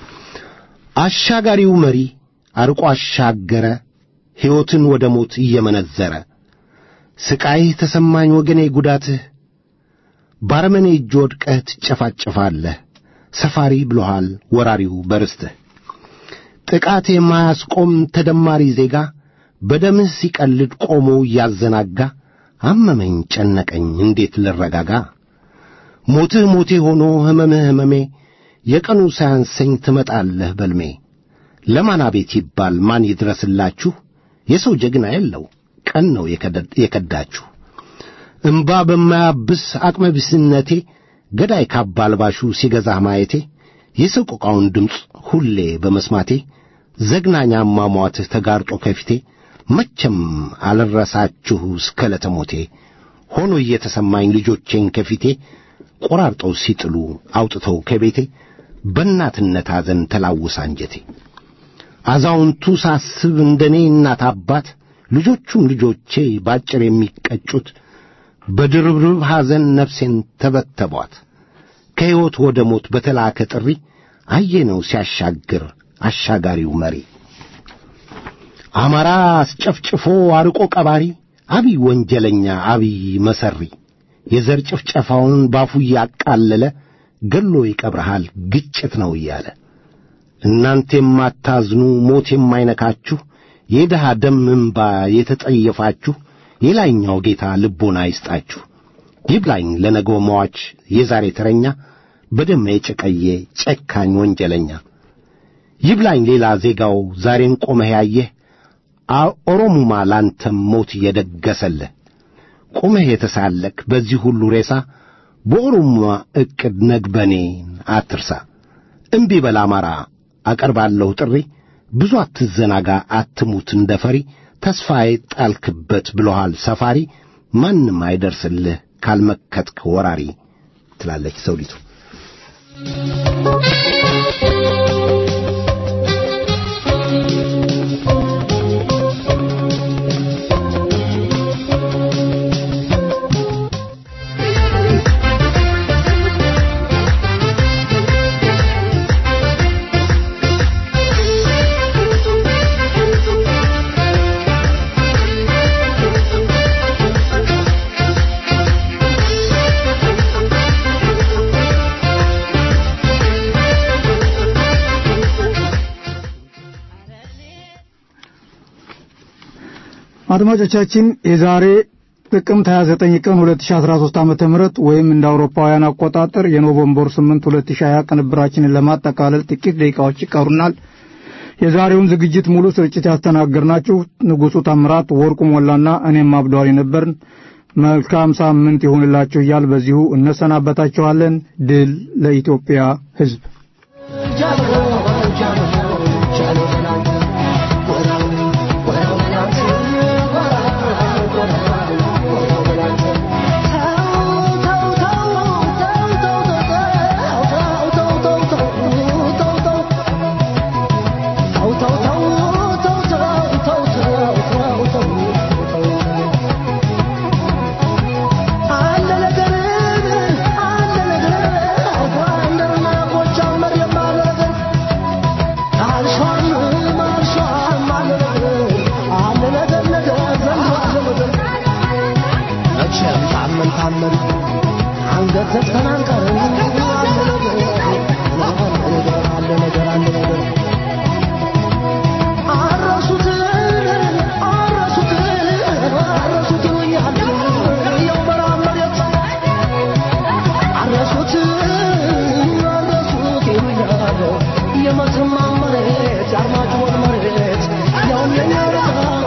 አሻጋሪው መሪ አርቆ አሻገረ ሕይወትን ወደ ሞት እየመነዘረ ስቃይህ ተሰማኝ ወገኔ ጉዳትህ ባረመኔ እጅ ወድቀህ ትጨፋጨፋለህ ሰፋሪ ብሎሃል ወራሪው በርስትህ ጥቃት የማያስቆም ተደማሪ ዜጋ በደምህ ሲቀልድ ቆሞ እያዘናጋ አመመኝ ጨነቀኝ እንዴት ልረጋጋ ሞትህ ሞቴ ሆኖ ሕመምህ ሕመሜ የቀኑ ሳያንሰኝ ትመጣለህ በልሜ ለማን አቤት ይባል ማን ይድረስላችሁ የሰው ጀግና የለው ቀን ነው የከዳችሁ እምባ በማያብስ አቅመ ቢስነቴ ገዳይ ካባ አልባሹ ሲገዛህ ማየቴ የሰቆቃውን ድምፅ ሁሌ በመስማቴ ዘግናኝ አሟሟትህ ተጋርጦ ከፊቴ መቼም አልረሳችሁ እስከ ለተሞቴ ሆኖ እየተሰማኝ ልጆቼን ከፊቴ ቆራርጠው ሲጥሉ አውጥተው ከቤቴ በእናትነት ሐዘን ተላውስ አንጀቴ አዛውንቱ ሳስብ እንደኔ እናት አባት ልጆቹም ልጆቼ ባጭር የሚቀጩት በድርብርብ ሐዘን ነፍሴን ተበተቧት ከሕይወት ወደ ሞት በተላከ ጥሪ አየነው ሲያሻግር አሻጋሪው መሪ አማራ አስጨፍጭፎ አርቆ ቀባሪ አብይ ወንጀለኛ አብይ መሰሪ የዘር ጭፍጨፋውን ባፉ እያቃለለ ገሎ ይቀብረሃል ግጭት ነው እያለ እናንተ የማታዝኑ ሞት የማይነካችሁ የድሃ ደም እንባ የተጠየፋችሁ የላይኛው ጌታ ልቦና ይስጣችሁ። ይብላኝ ለነገው መዋች የዛሬ ተረኛ በደም የጨቀየ ጨካኝ ወንጀለኛ ይብላኝ ሌላ ዜጋው ዛሬን ቆመህ ያየህ አ- ኦሮሙማ ላንተም ሞት እየደገሰልህ ቆመህ የተሳለክ በዚህ ሁሉ ሬሳ በኦሮሙማ ዕቅድ ነግበኔን አትርሳ። እምቢ በል አማራ አቀርባለሁ ጥሪ ብዙ አትዘናጋ አትሙት እንደ ፈሪ ተስፋ የጣልክበት ብሎሃል ሰፋሪ ማንም አይደርስልህ ካልመከትክ ወራሪ ትላለች ሰውዲቱ። አድማጮቻችን የዛሬ ጥቅምት 29 ቀን 2013 ዓመተ ምህረት ወይም እንደ አውሮፓውያን አቆጣጠር የኖቬምበር 8 2020 ቅንብራችንን ለማጠቃለል ጥቂት ደቂቃዎች ይቀሩናል። የዛሬውን ዝግጅት ሙሉ ስርጭት ያስተናገርናችሁ ንጉሡ ታምራት፣ ወርቁ ሞላና እኔም አብዷሪ ነበርን። መልካም ሳምንት ይሁንላችሁ እያል በዚሁ እነሰናበታችኋለን። ድል ለኢትዮጵያ ሕዝብ። መቼም ታመን ታመን አንገት ዘግተን አንቀርም። አለ ነገር አለ ነገር አለ ነገር አረሱትን አረሱትን አረሱት ይሉኛል ያው በረሃ መሬት አረሱት አረሱት ይሉኛል የመተማ መሬት የአርማጭሆን መሬት ያው የኛ